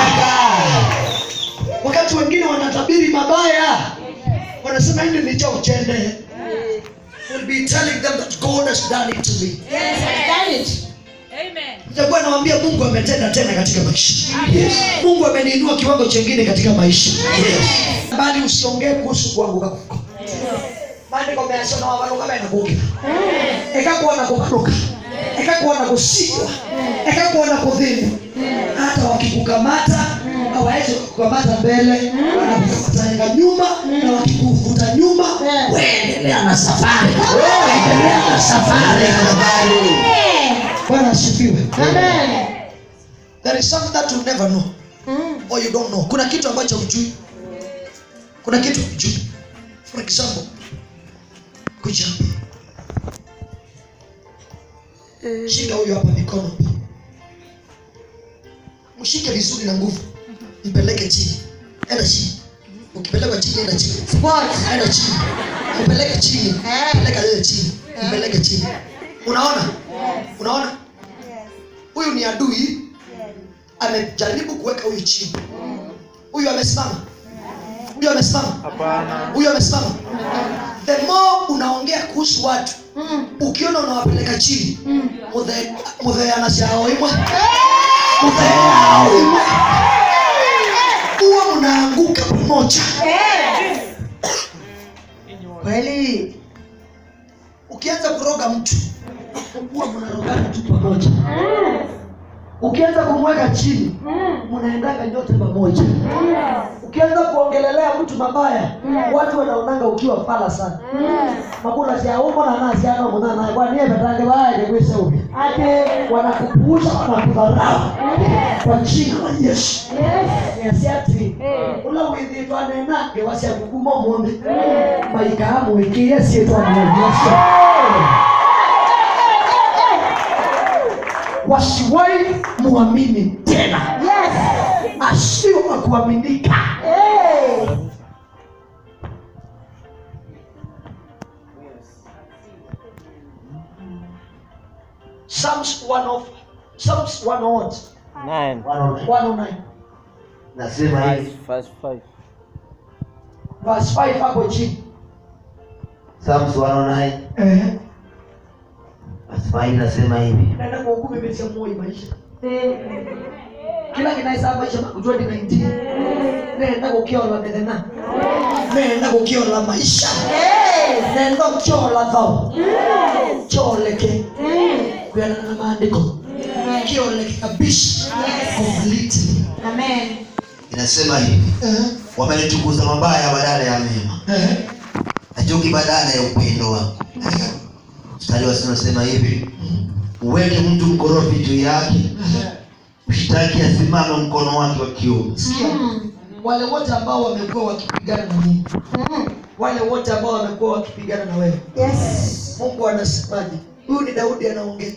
wakati wengine wanatabiri mabaya wanasema hili ni cha uchende will be telling them that god has done it to me Yes, I've done it. nitakuwa nawambia mungu ametenda tena katika maisha mungu ameniinua kiwango chengine katika maisha bali usiongee kuhusu kuanguka kwako maandiko meyasema wavaruka menakuke ekakuwa na kuvaruka ekakuwa na kusigwa ekakuwa na kudhini hata wakikukamata hawawezi kukamata mbele wanakukamata nyuma na wakikuvuta nyuma endelea na safari endelea na safari bwana asifiwe Amen. there is something that you never know or you don't know kuna kitu ambacho hujui kuna kitu hujui for example kuja hapa shika huyo hapa mikono mshike vizuri na nguvu mpeleke chini enda chini ukipelekwa chini enda chini What? enda chini mpeleke chini peleka yeye chini mpeleke chini unaona unaona huyu ni adui amejaribu kuweka huyu chini huyu amesimama huyu amesimama huyu amesimama the more unaongea kuhusu watu ukiona unawapeleka chini muthe- mutheanasiao imwe mutheao imwe huwa mnaanguka pamoja Kweli. ukianza kuroga mtu huwa mnarogana tu pamoja ukianza kumweka chini mnaendaga nyote pamoja ukianza kuongelelea mtu mabaya watu wanaonanga ukiwa fala sana makula siaumo na nasiano munana kwaniye petange baye kwise ubi wanakupuusha wanakudharau kwa jina la yesu yasiati ula withitwanenange wasiakukuma munde maikaamwikie sietwanyeyesu wasiwai muamini tena Yes. asio wa kuaminika Hey. Psalms 1 Psalms 1 Nine. 109 nasema Five, hivi verse five. verse 5 hapo chini Psalms 109 eh nasema hivi nasema hivi naenda kwa hukumu imetia moi maisha kila kinaisa maisha makujua ni 19 nenda kukiola methena nenda kukiola maisha nenda kukiola thao kioleke kuendana na maandiko kioleke kabisa completely Amen. inasema hivi eh wamenitukuza mabaya badala ya mema eh na chuki badala ya upendo wako mstari wa sita unasema hivi uweke mtu mkorofi juu yake mshtaki asimame mkono wake wa kiume sikia wale wote ambao wamekuwa wakipigana na mungu wale wote ambao wamekuwa wakipigana na wewe Yes. mungu anasemaje huyu ni daudi anaongea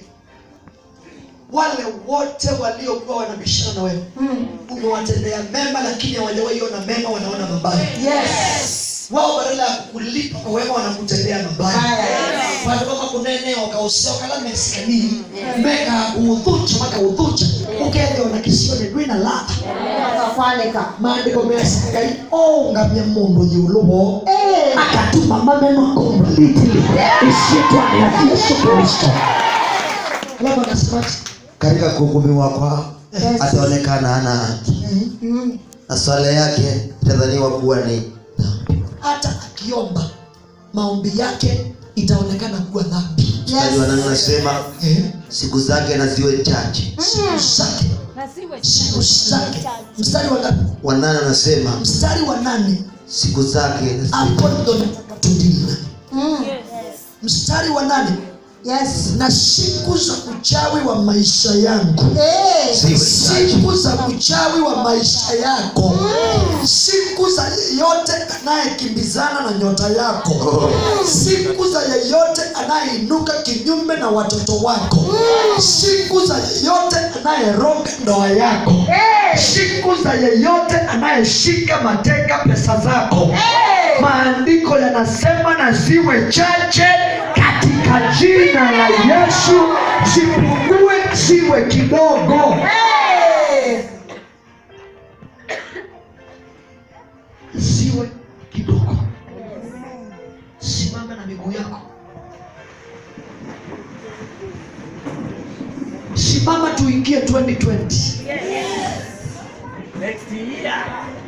wale wote waliokuwa wanabishana na wewe umewatendea mema lakini hawajawaiona mema wanaona mabaya Yes. wao badala ya kukulipa kwa wema wanakutendea mabaya vandu vamakunene wakausea wakala mesikanii meka kuudhucha makaudhucha ukengeona kisione dwina ladha Akakwalika. maandiko measikai ongamya mundu yuluvo Eh. akatuma maneno completely isiitwa ni ya yesu kristo alafu anasemaje katika kuhukumiwa kwao Yes. ataonekana hana haki Mm. na swala yake itadhaniwa kuwa ni dhambi hata akiomba maombi yake itaonekana kuwa dhambi mstari wa nane unasema Eh, siku zake na ziwe chache siku zake siku zake mstari wa ngapi wanane unasema mstari wa nane siku zake na ziwe hapo ndo nataka tudili Mm. mstari wa nane Yes. na siku za uchawi wa maisha yangu Eh. ziwe chache siku za uchawi wa maisha yako siku za yeyote anayekimbizana na nyota yako siku za yeyote anayeinuka kinyume na watoto wako siku za yeyote anayeroga ndoa yako siku za yeyote anayeshika mateka pesa zako maandiko yanasema na ziwe chache katika jina la yesu zipungue ziwe kidogo ziwe kidogo simama na miguu yako simama tuingie 2020 Next year.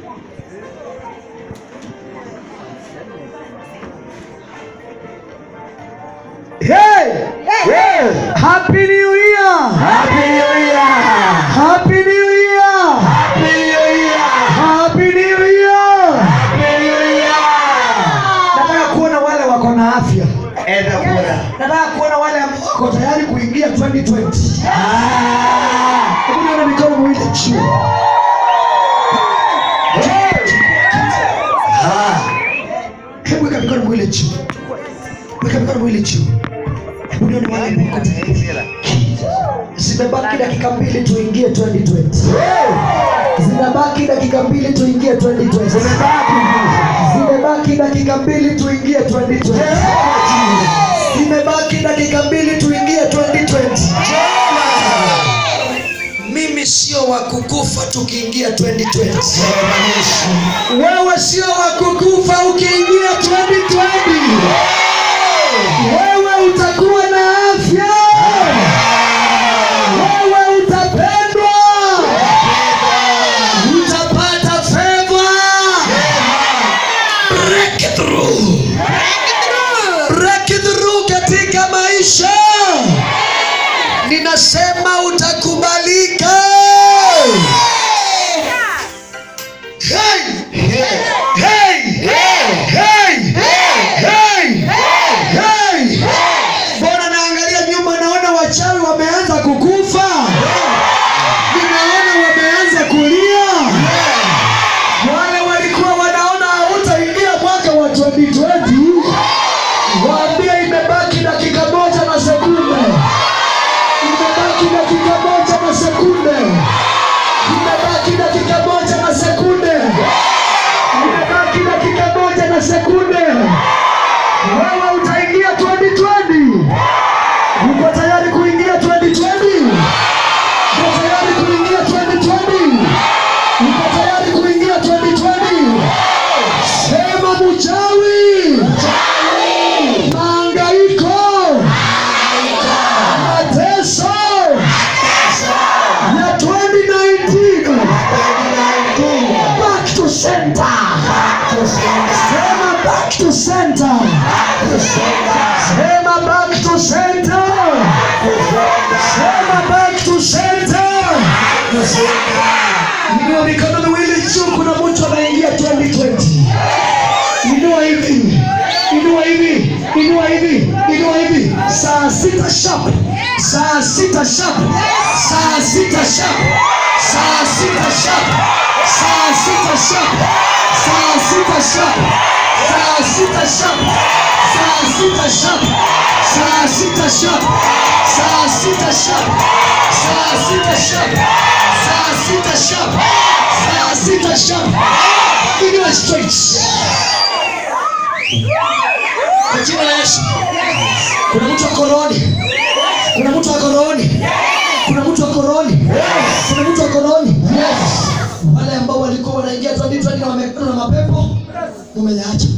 Hey! Hey! Happy New Year! Happy New Year! Happy New Year! Happy New Year! Happy New Year! Happy New Year! Nataka kuona wale wako na afya. Enda kura. Nataka kuona wale ambao wako tayari kuingia 2020. Ah! Hebu nione mikono miwili juu. Ah! Hebu weka mikono miwili juu. Weka mikono miwili juu. Hebu nione wale ambao wako tayari. Zimebaki dakika mbili tuingie 2020. Zimebaki dakika mbili tuingie 2020. Zimebaki dakika mbili tuingie 2020. Zimebaki dakika mbili tuingie 2020. Mimi sio wa kukufa tukiingia 2020. Wewe sio wa kukufa ukiingia 2020. Wewe utakuwa na afya. Wewe utapendwa. Utapata favor. Breakthrough. Breakthrough katika maisha. Ninasema utakubalika. Hey! Hey! Hey! Hey! Hey! Hey! Mbona naangalia nyuma naona wachawi wameanza kukufa. Ninaona wameanza kulia. Wale walikuwa wanaona hautaingia mwaka wa 2020 waambie imebaki dakika moja na sekunde. Imebaki dakika moja na sekunde. Imebaki dakika moja na sekunde. Imebaki dakika moja na sekunde. Wewe utaingia 2020. Uko tayari kuingia 2020? Uko tayari kuingia 2020? Uko tayari kuingia 2020? Sema mchawi. Mahangaiko. Mateso ya 2019. Back to center. Sema back to center. Sema back to center. Sema back to center. Inua mikono miwili juu, kuna mtu anaingia 2020. Inua hivi, inua hivi, inua hivi, inua hivi. Saa sita sharp, saa sita sharp, saa sita sharp, saa sita sharp, saa sita sharp, saa sita sharp, saa sita sharp, saa sita sharp, saa sita sharp, saa sita sharp, saa sita sharp, saa sita sharp, saa sita sharp. Inua straight. Kwa jina la Yesu. Kuna mtu ako rohoni. Kuna mtu ako rohoni. Kuna mtu ako rohoni. Kuna mtu ako rohoni. Wale ambao walikuwa wanaingia 2020 na wamekutana na mapepo umeyaacha.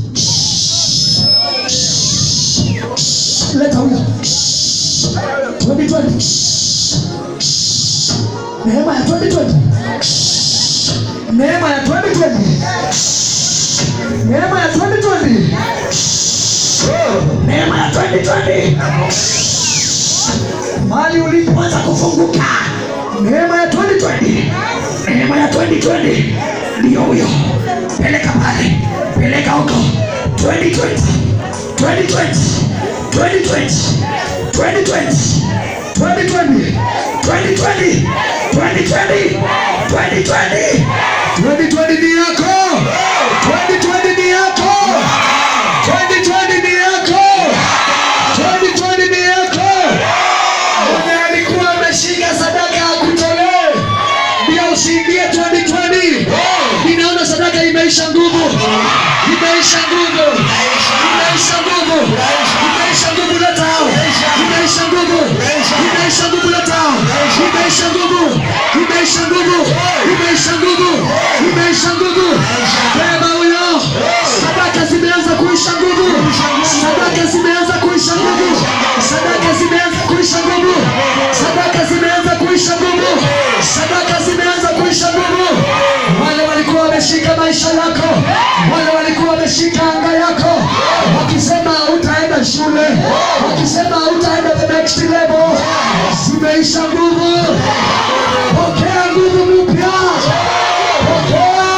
Leta huyo. 2020. Neema ya 2020. Neema ya 2020. Neema ya 2020. Neema ya 2020. Mali ulipoanza kufunguka. Neema ya 2020. Neema ya 2020. Ndio huyo. Peleka pale. Peleka huko. 2020. 2020. 2020. 2020. 2020. 2020. 2020. 2020. 2020 ni yako. 2020 ni yako. 2020 ni yako. 2020 ni yako. Mwenye alikuwa ameshika sadaka ya kutolee ndio usiingie 2020. imeisha nguvu imeisha nguvu imeisha nguvu imeisha nguvu leta hao imeisha nguvu imeisha nguvu leta hao imeisha nguvu imeisha nguvu imeisha nguvu imeisha nguvu beba huyo sadaka zimeanza kuisha nguvu sadaka zimeanza kuisha nguvu sadaka zimeanza kuisha nguvu sadaka zimeanza kuisha nguvu sadaka zimeanza kuisha nguvu wale walikuwa wameshika maisha yako wale walikuwa wameshika anga yako wakisema utaenda shule wakisema utaenda the next level zimeisha nguvu pokea nguvu mpya pokea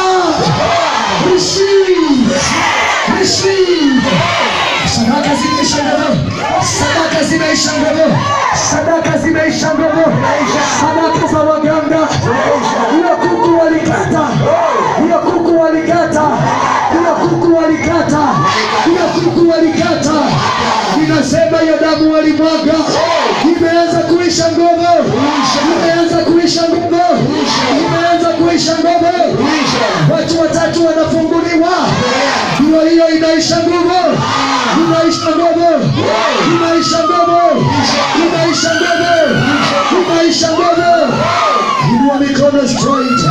receive receive sadaka zimeisha nguvu sadaka zimeisha nguvu sadaka zimeisha nguvu sadaka za waganga hiyo kuku walikata hiyo kuku walikata hiyo kuku walikata hiyo kuku walikata inasema hiyo damu walimwaga imeanza kuisha nguvu imeanza kuisha nguvu imeanza kuisha nguvu watu watatu wanafunguliwa hiyo hiyo inaisha nguvu inaisha nguvu inaisha nguvu inaisha nguvu inaisha nguvu inua mikono straight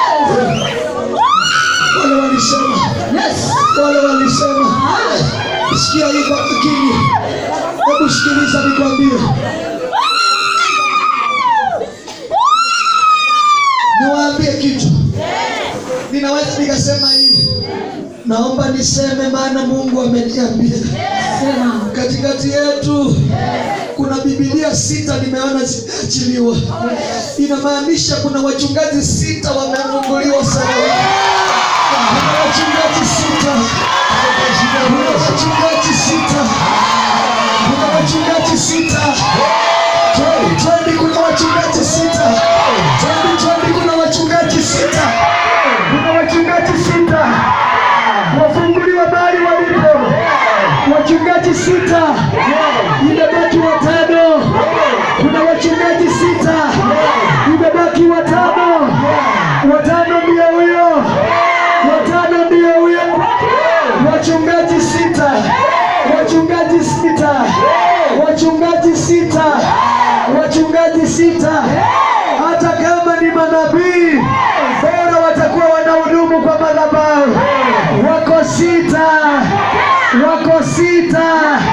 wale walisema wale walisema sikia hii kwa makini hebu sikiliza nikwambie niwaambie kitu ninaweza nikasema hivi naomba niseme maana mungu ameniambia katikati yetu kuna bibilia sita nimeona zimeachiliwa inamaanisha kuna wachungaji sita wamefunguliwa sana kuna wachungaji sita kuna wachungaji sita kuna wachungaji sita Twende, twende, kuna wachungaji sita Twende, twende, kuna wachungaji sita kuna wachungaji sita wafunguliwa mahali walipo wachungaji sita imebaki watano kuna wachungaji sita imebaki watano watano ndio huyo watano ndio huyo wachungaji sita wachungaji sita wachungaji sita wachungaji sita hata kama ni manabii bora watakuwa wanahudumu kwa madhabahu wako sita wako sita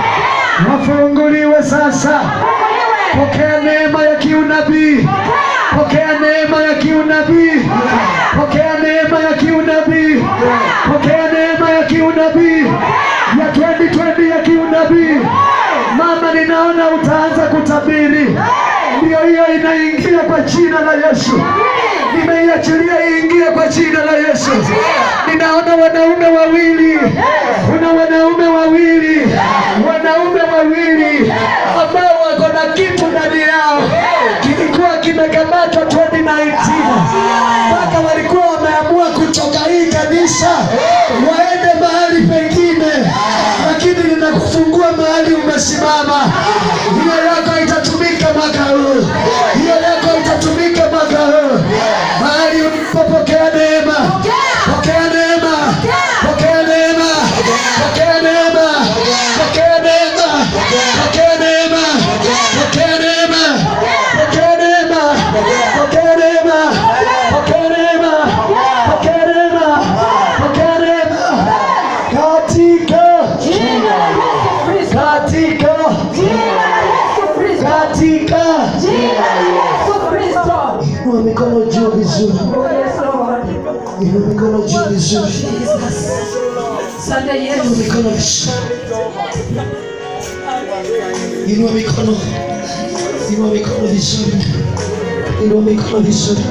wafunguliwe sasa pokea neema ya kiunabii pokea neema ya kiunabii pokea neema ya kiunabii pokea neema ya kiunabii ya 2020 ya kiunabii mama ninaona utaanza kutabiri ndiyo hiyo inaingia kwa jina la yesu nimeiachilia iingie kwa jina la yesu ninaona wanaume wawili kuna wanaume wawili wanaume wawili ambao wako na kitu ndani yao kilikuwa kimekamatwa 2019 mpaka walikuwa wameamua kutoka hii kanisa waende mahali pengine lakini ninakufungua mahali umesimama hiyo yako itatumika mwaka huu hiyo yako itatumika mwaka huu mahali ulipopokea neema pokea neema pokea neema pokea neema pokea neema pokea neema pokea neema pokea neema pokea neema pokea neema pokea neema pokea neema katika katika katika inua mikono juu vizuri inua mikono juu vizuri inua mikono vizuri inua mikono inua mikono vizuri inua mikono vizuri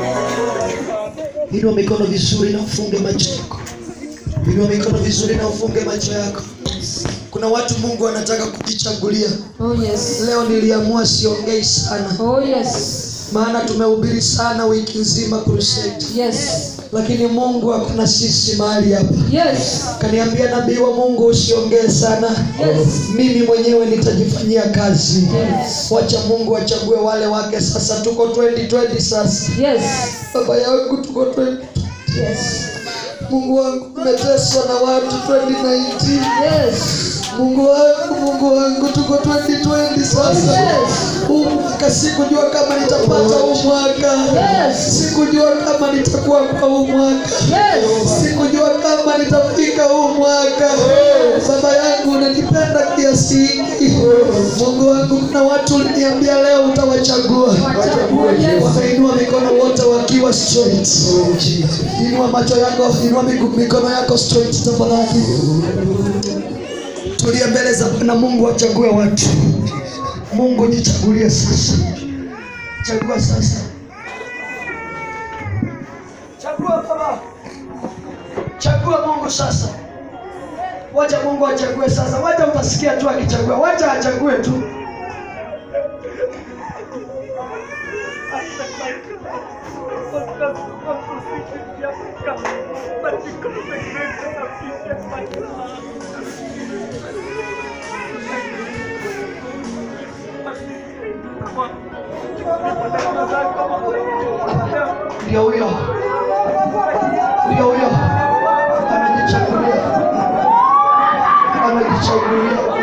inua mikono vizuri na ufunge macho yako inua mikono vizuri na ufunge macho yako kuna watu mungu anataka kujichagulia Oh yes. leo niliamua siongei sana Oh yes. maana tumehubiri sana wiki nzima crusade Yes. lakini mungu hakuna sisi mahali hapa Yes. kaniambia nabii wa mungu usiongee sana Yes. mimi mwenyewe nitajifanyia kazi Yes. wacha mungu achague wale wake sasa tuko 2020 sasa Yes. baba yangu tuko 20 Yes. Mungu wangu umeteswa na watu 2019. Yes. Mungu wangu, Mungu wangu, tuko 2020 sasa. Huu mwaka sikujua kama nitapata huu mwaka. Sikujua kama nitakuwa kwa huu mwaka. Sikujua kama nitafika huu mwaka. Baba yangu unanipenda kiasi hiki. Mungu wangu, kuna watu uliniambia leo utawachagua. Wameinua mikono wote wakiwa straight. Inua macho yako, inua migu- mikono yako straight tafadhali. Tulia mbele za Bwana Mungu achague watu. Mungu jichagulie sasa. Chagua sasa. Chagua baba. Chagua Mungu sasa. Wacha Mungu achague sasa. Wacha utasikia tu akichagua. Wacha achague tu. Ndio huyo. Ndio huyo. Anajichagulia. Anajichagulia.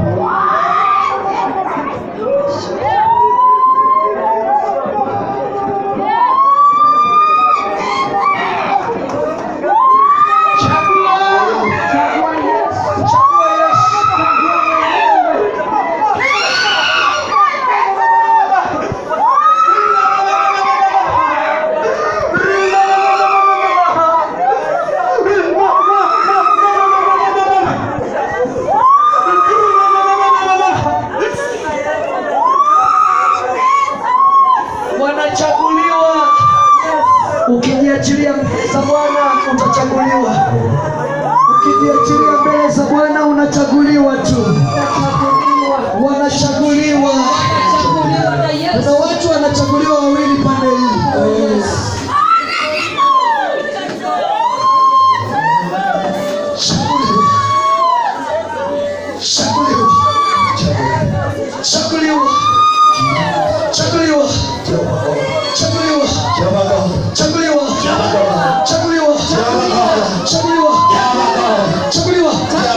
wanachaguliwa. Ukijiachilia mbele za Bwana utachaguliwa. Ukijiachilia mbele za Bwana unachaguliwa tu, wanachaguliwa. Kuna watu wanachaguliwa wawili pande hii. Chaguliwa. Chaguliwa. Chaguliwa. Chaguliwa. Chaguliwa. Chaguliwa. Chaguliwa. Chaguliwa. Chaguliwa.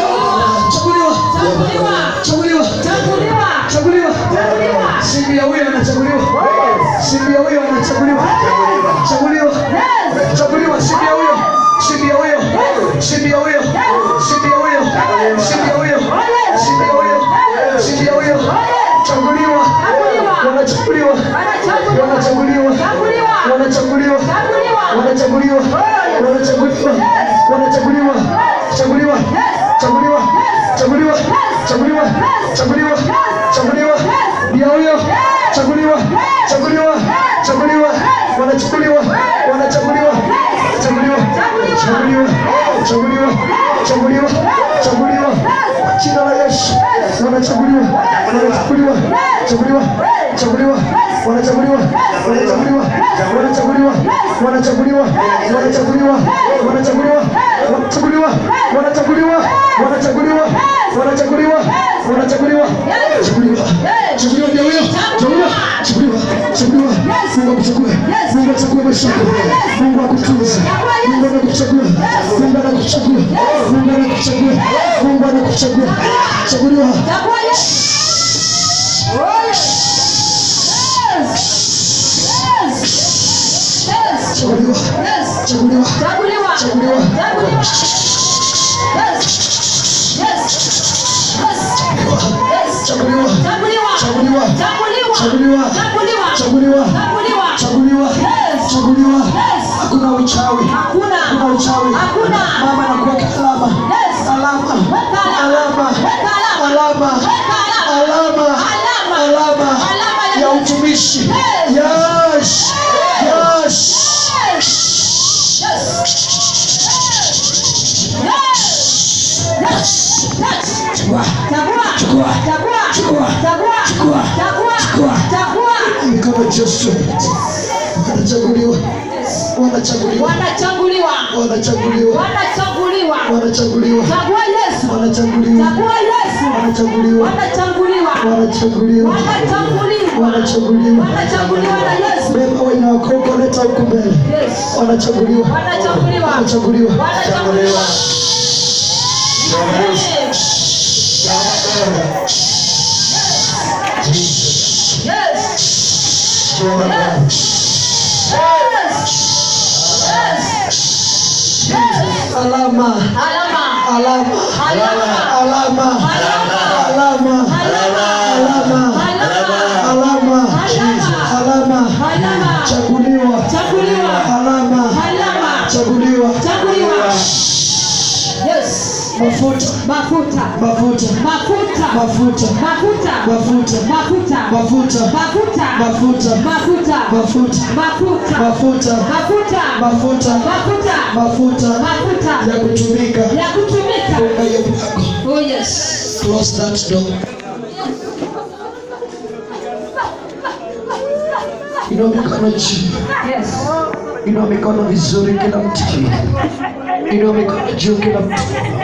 Chaguliwa. Chaguliwa. Chaguliwa. Simbi ya huyo anachaguliwa. Simbi ya huyo anachaguliwa. Chaguliwa. Chaguliwa simbi ya huyo. Simbi ya huyo. Simbi ya huyo. Simbi ya huyo. Simbi ya huyo. Simbi ya huyo. Simbi ya huyo. Chaguliwa. Wanachaguliwa. Wanachaguliwa. Wanachaguliwa. Wanachaguliwa. Wanachaguliwa. Wanachaguliwa. Chaguliwa. Chaguliwa. Chaguliwa. Chaguliwa. Chaguliwa. Chaguliwa. Ndio huyo. Chaguliwa. Chaguliwa. Chaguliwa. Wanachaguliwa. Wanachaguliwa. Chaguliwa. Chaguliwa. Chaguliwa. Chaguliwa. Chaguliwa. Kwa Jina la Yesu. Wanachaguliwa. Wanachaguliwa. Chaguliwa. Chaguliwa. Wanachaguliwa. Wanachaguliwa. Wanachaguliwa. Wanachaguliwa. Wanachaguliwa. Wanachaguliwa. Wanachaguliwa. Wanachaguliwa. Wanachaguliwa. Wanachaguliwa. Wanachaguliwa. Chaguliwa. Chaguliwa ndio huyo. Chaguliwa. Chaguliwa. Chaguliwa. Mungu akuchague. Mungu achague maisha yako. Mungu akutunze. Mungu anakuchagua. Mungu anakuchagua. Mungu anakuchagua. Mungu anakuchagua. Chaguliwa. Chaguliwa. Chaguliwa. Chaguliwa. Chaguliwa. Chaguliwa. Chaguliwa. Chaguliwa. Chaguliwa. Chaguliwa. Hakuna uchawi. Hakuna uchawi. Mama anakuweka alama. Alama. Alama. Alama. Alama. Alama. Ya utumishi. Yes. Yes. Chukua. Chukua. Chukua. Chukua. Chukua. Mikono Joshua. Wanachaguliwa. Wanachaguliwa. wanachaguliwa Wanachaguliwa. wanachaguliwa Wanachaguliwa. chagua yesu Wanachaguliwa. chagua yesu Wanachaguliwa. wanachaguliwa Wanachaguliwa. wanachaguliwa Wanachaguliwa. wanachaguliwa na yesu wamebeba wenye wako huko leta huku mbele Yes. wanachaguliwa Wanachaguliwa. wanachaguliwa Wanachaguliwa. Yes. Yes. Yes. Yes. alama Alama. alama Alama. alama alama alama alama alama Alama. chaguliwa Chaguliwa. alama Alama. chaguliwa Chaguliwa. Yes. mafuta Mafuta. mafuta Mafuta. mafuta Mafuta. mafuta Mafuta. mafuta Mafuta. mafuta Mafuta. mafuta Mafuta. mafuta Mafuta. mafuta Mafuta. mafuta Mafuta. ya kutumika Ya kutumika. funga hiyo mlango Oh yes. close that door inua mikono juu Yes. inua mikono vizuri kila mtu inua mikono juu kila mtu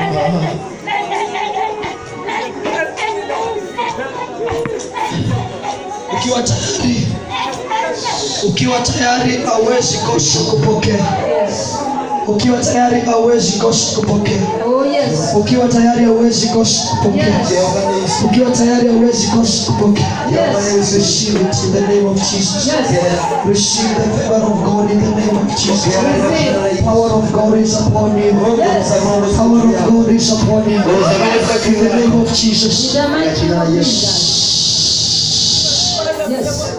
ukiwa tayari ukiwa tayari hauwezi kosa kupokea Yes. ukiwa tayari hauwezi kosa kupokea Oh yes. ukiwa tayari hauwezi kosa kupokea Yes. ukiwa tayari hauwezi kosa kupokea Yes. receive it in the name of Jesus Yes. receive the favor of God in the name of Jesus Receive. power of God is upon you Yes. power of God is upon you in the name of Jesus In the mighty name of yes Jesus. Yes.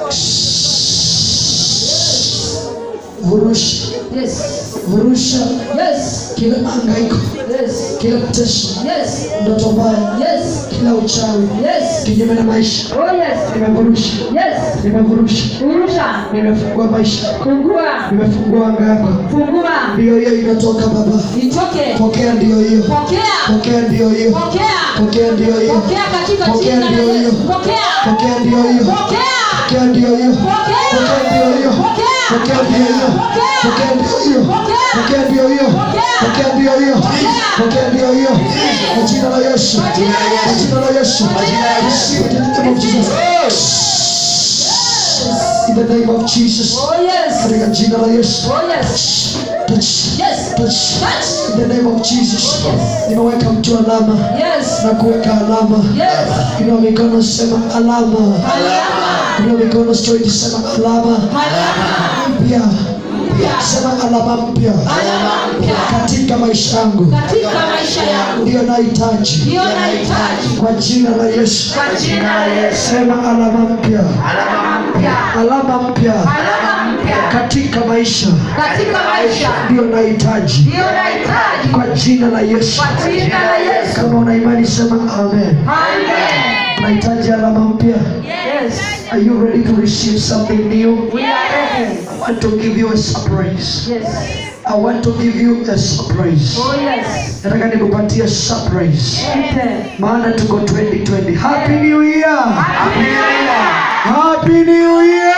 vurusha Yes. vurusha Yes. kila mahangaiko Yes. kila mateso Yes. ndoto mbaya Yes. kila uchawi Yes. kinyume na maisha Oh yes. nimevurusha Yes. nimevurusha Fungua. nimefungua maisha Fungua. nimefungua anga yako Fungua. ndiyo hiyo inatoka baba Itoke. pokea ndiyo hiyo Pokea. pokea ndiyo hiyo Pokea. pokea ndiyo hiyo Pokea katika Pokea jina la ndio hiyo. Yesu. Pokea. pokea ndiyo hiyo Pokea. pokea ndiyo hiyo Pokea. pokea ndiyo hiyo Pokea. pokea ndiyo hiyo Pokea. pokea ndiyo hiyo Pokea. pokea ndiyo hiyo Pokea. pokea ndiyo hiyo Pokea. pokea ndiyo hiyo kwa jina la Yesu Kwa jina la Yesu. kwa jina la Yesu Kwa jina la Yesu. Receive it in the name of Jesus in the name of Jesus Oh yes. katika jina la Yesu Oh yes. touch Yes. touch Touch. in the name of Jesus nimeweka mtu alama Yes. na kuweka alama Yes. inua mikono sema alama Alama. inua mikono straight sema alama Alama. mpya sema alama mpya Alama mpya. katika maisha yangu Katika maisha yangu. ndiyo nahitaji Ndiyo nahitaji. kwa jina la Yesu Kwa jina la Yesu. sema alama mpya Alama mpya. alama mpya Alama mpya. katika maisha Katika maisha. ndiyo nahitaji Ndiyo nahitaji. kwa jina la Yesu Kwa jina la Yesu. kama una imani sema amen Amen. unahitaji alama mpya Yes. are you ready to receive something new We are ready. I want to give you a surprise Yes. I want to give you a surprise Oh yes. nataka nikupatie surprise Enter. maana tuko 2020 happy new year Happy New Year. happy new year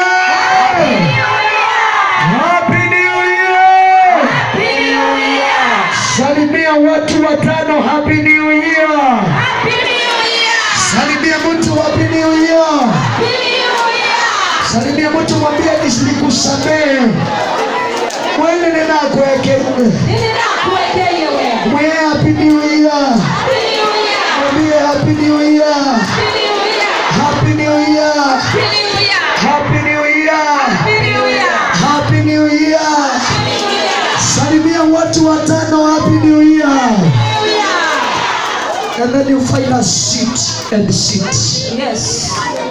happy new year Happy New Year. salimia watu watano happy new year Happy New Year. salimia mtu happy new year Happy New Year. salimia mtu mwambie nikusamehe mwene ninakwekere Nini nakuwekea wewe? mwe happy new year Happy New Year. mwambie happy new year Happy New Year. happy new year Happy New Year. happy new year Happy New Year. happy new year Happy New Year. salimia watu watano happy new year New Year. and then you find a seat and sit Yes.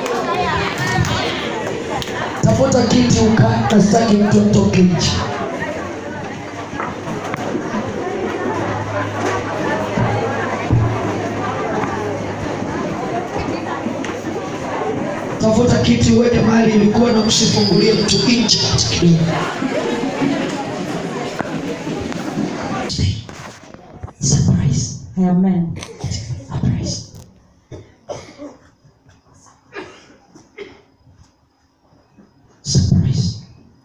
tafuta kiti ukae na sitaki mtu atoke nje tafuta kiti uweke mahali ilikuwa na usifungulie mtu nje hata kidogo Surprise. Amen. Surprise. Surprise.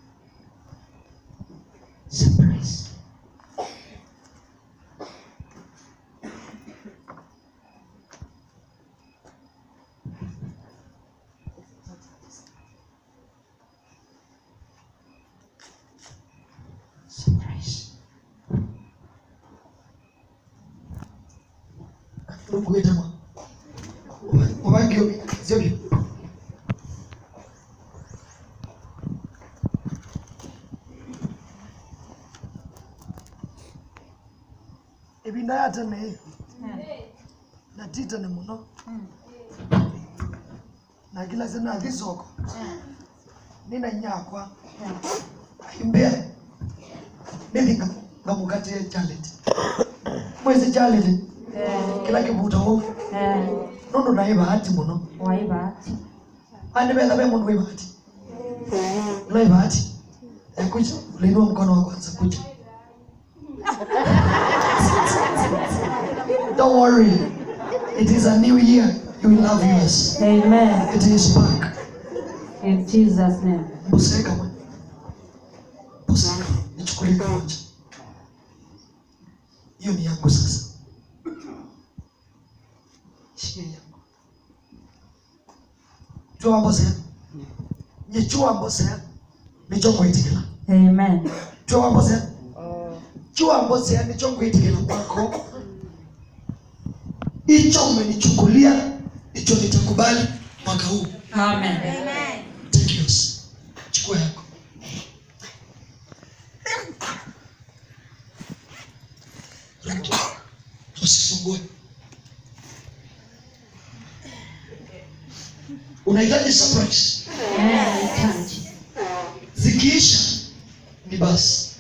Surprise. ukuite mwa ubangio zio ibinda ya tene na titane muno na kila sena thisoko nina nyakwa imbea nindi ngamukatie chalet mwezi chalet kila kivuta wo nondo naye bahati muno waibati andi betha be mundu wi bahati ulai bahati kuja uliinua mkono wa kwanza kuja don't worry it is a new year you will love yours amen it is back in jesus name buseka mwe buseka nichukulie kimoja hiyo ni yangu sasa shikilia yangu chua mbosea nyichua mbosea nichongwitikila amen chua mbosea chua mbosea nichongwitikila kwako hicho umenichukulia hicho nitakubali mwaka huu amen Take yours. Chukua yako. Rudi. Usifungue. Unahitaji surprise. nahitaji Zikiisha ni basi.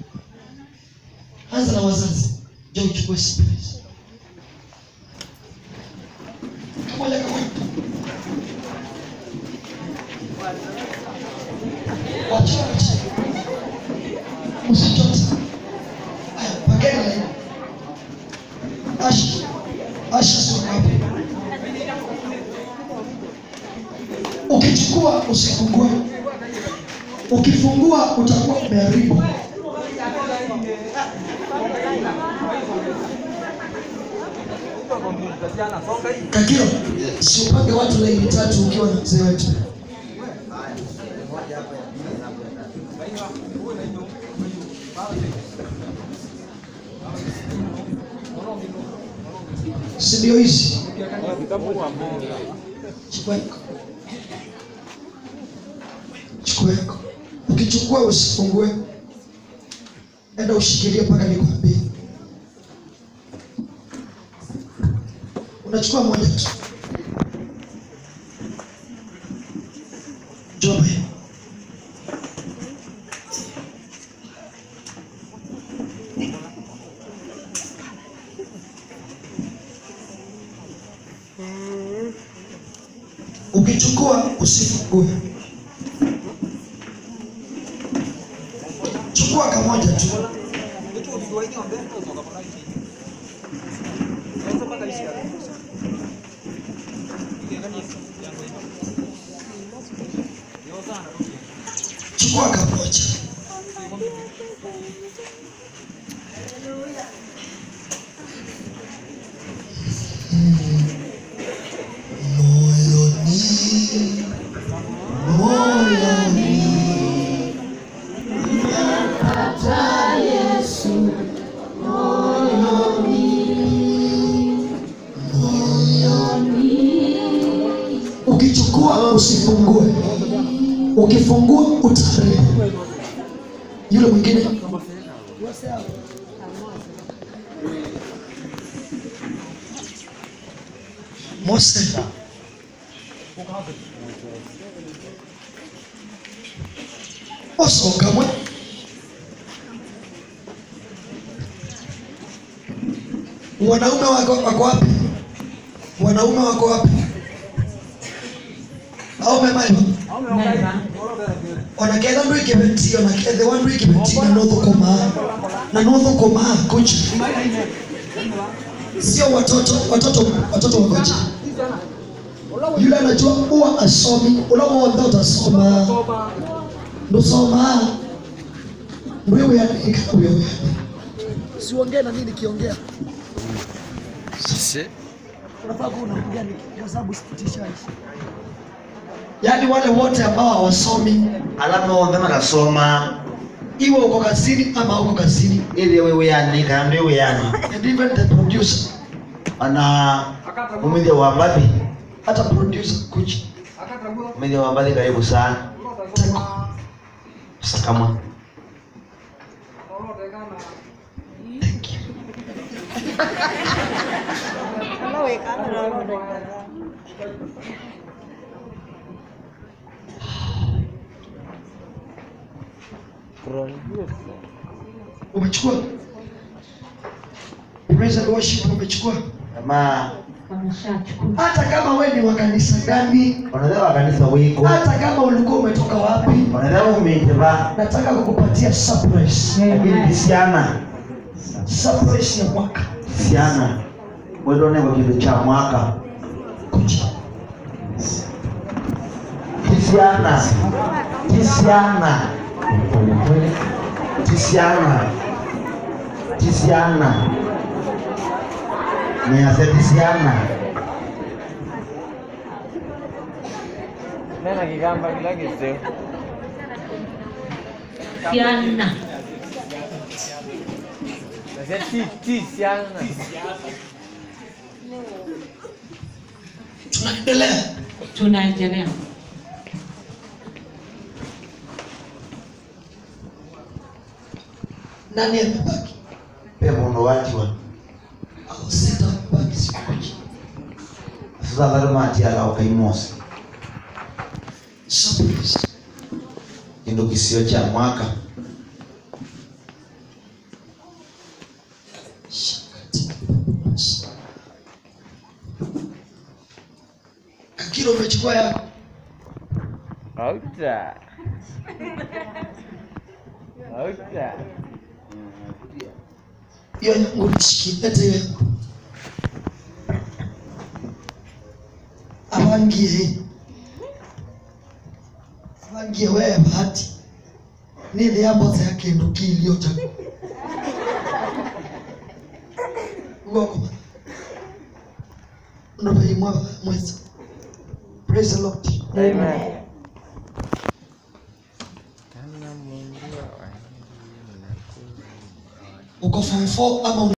Anza na wazazi. Je, uchukue surprise. Kamoja kamoja. Wacha wacha. Usichote. Haya, pageni laini. Asha. Asha sio hapo. Ukichukua usifungue. Ukifungua utakuwa umeharibu. Kakiro, si upange watu laini tatu ukiwa na mzee wetu. Si ndio hizi? Chukua yako. Chukua yako. Ukichukua usifungue. Enda ushikilie mpaka nikwambie. Unachukua moja tu. Njoo hapa. Ukichukua usifungue. Chukua kamoja tu. Chukua kamoja. Moyoni, moyoni. Ukichukua usifungue, ukifungua utaharibu. Yule mwingine Mose, osokamwe wanaume wako wako wapi? Wanaume wako wapi? au memaiva mema onaketha ndå ä kä beti onakethe wa ndå ä kä beti na no thå na no thå kuja sio watoto watoto watoto wakoja yule anajua huwa asomi ula wothe utasoma ndusoma ndwiwianika wiwi siongee na nini kiongea unafaa kuwa unaongea ni- kwa sababu sipitishaji yaani wale wote ambao hawasomi alama wothe magasoma iwe uko kazini ama uko kazini ili wewe yani kana ndio yani and even the producer ana umithia wa mbathi hata producer kuja umithia wa mbathi karibu sana sakamwa umechukua praise and worship umechukua kama Wameshachukua. hata kama we ni wa kanisa gani wanataka kanisa wiko hata kama ulikuwa umetoka wapi wanataka umejeba nataka kukupatia surprise lakini kisiana surprise ya mwaka kisiana wedone kwa kitu cha mwaka kuja kisiana kisiana kisiana kisiana niase kisiana Nena kigamba kila kiseu. Siana. Nasema ti ti siana. tunaendelea Tunaendelea. nani amebaki pe mundu watiwa au sita amebaki sikuja sasa lazima atiala ukaimosa surprise kindu kisio cha mwaka akira umechukua yako Auta. Auta. hiyo yangu nishikilete hiyo yangu abangie abangie wewe bahati nili yambote ya kindu kilio cha ngoko ndo veimwa mweza praise the lord Amen. uko form 4 ama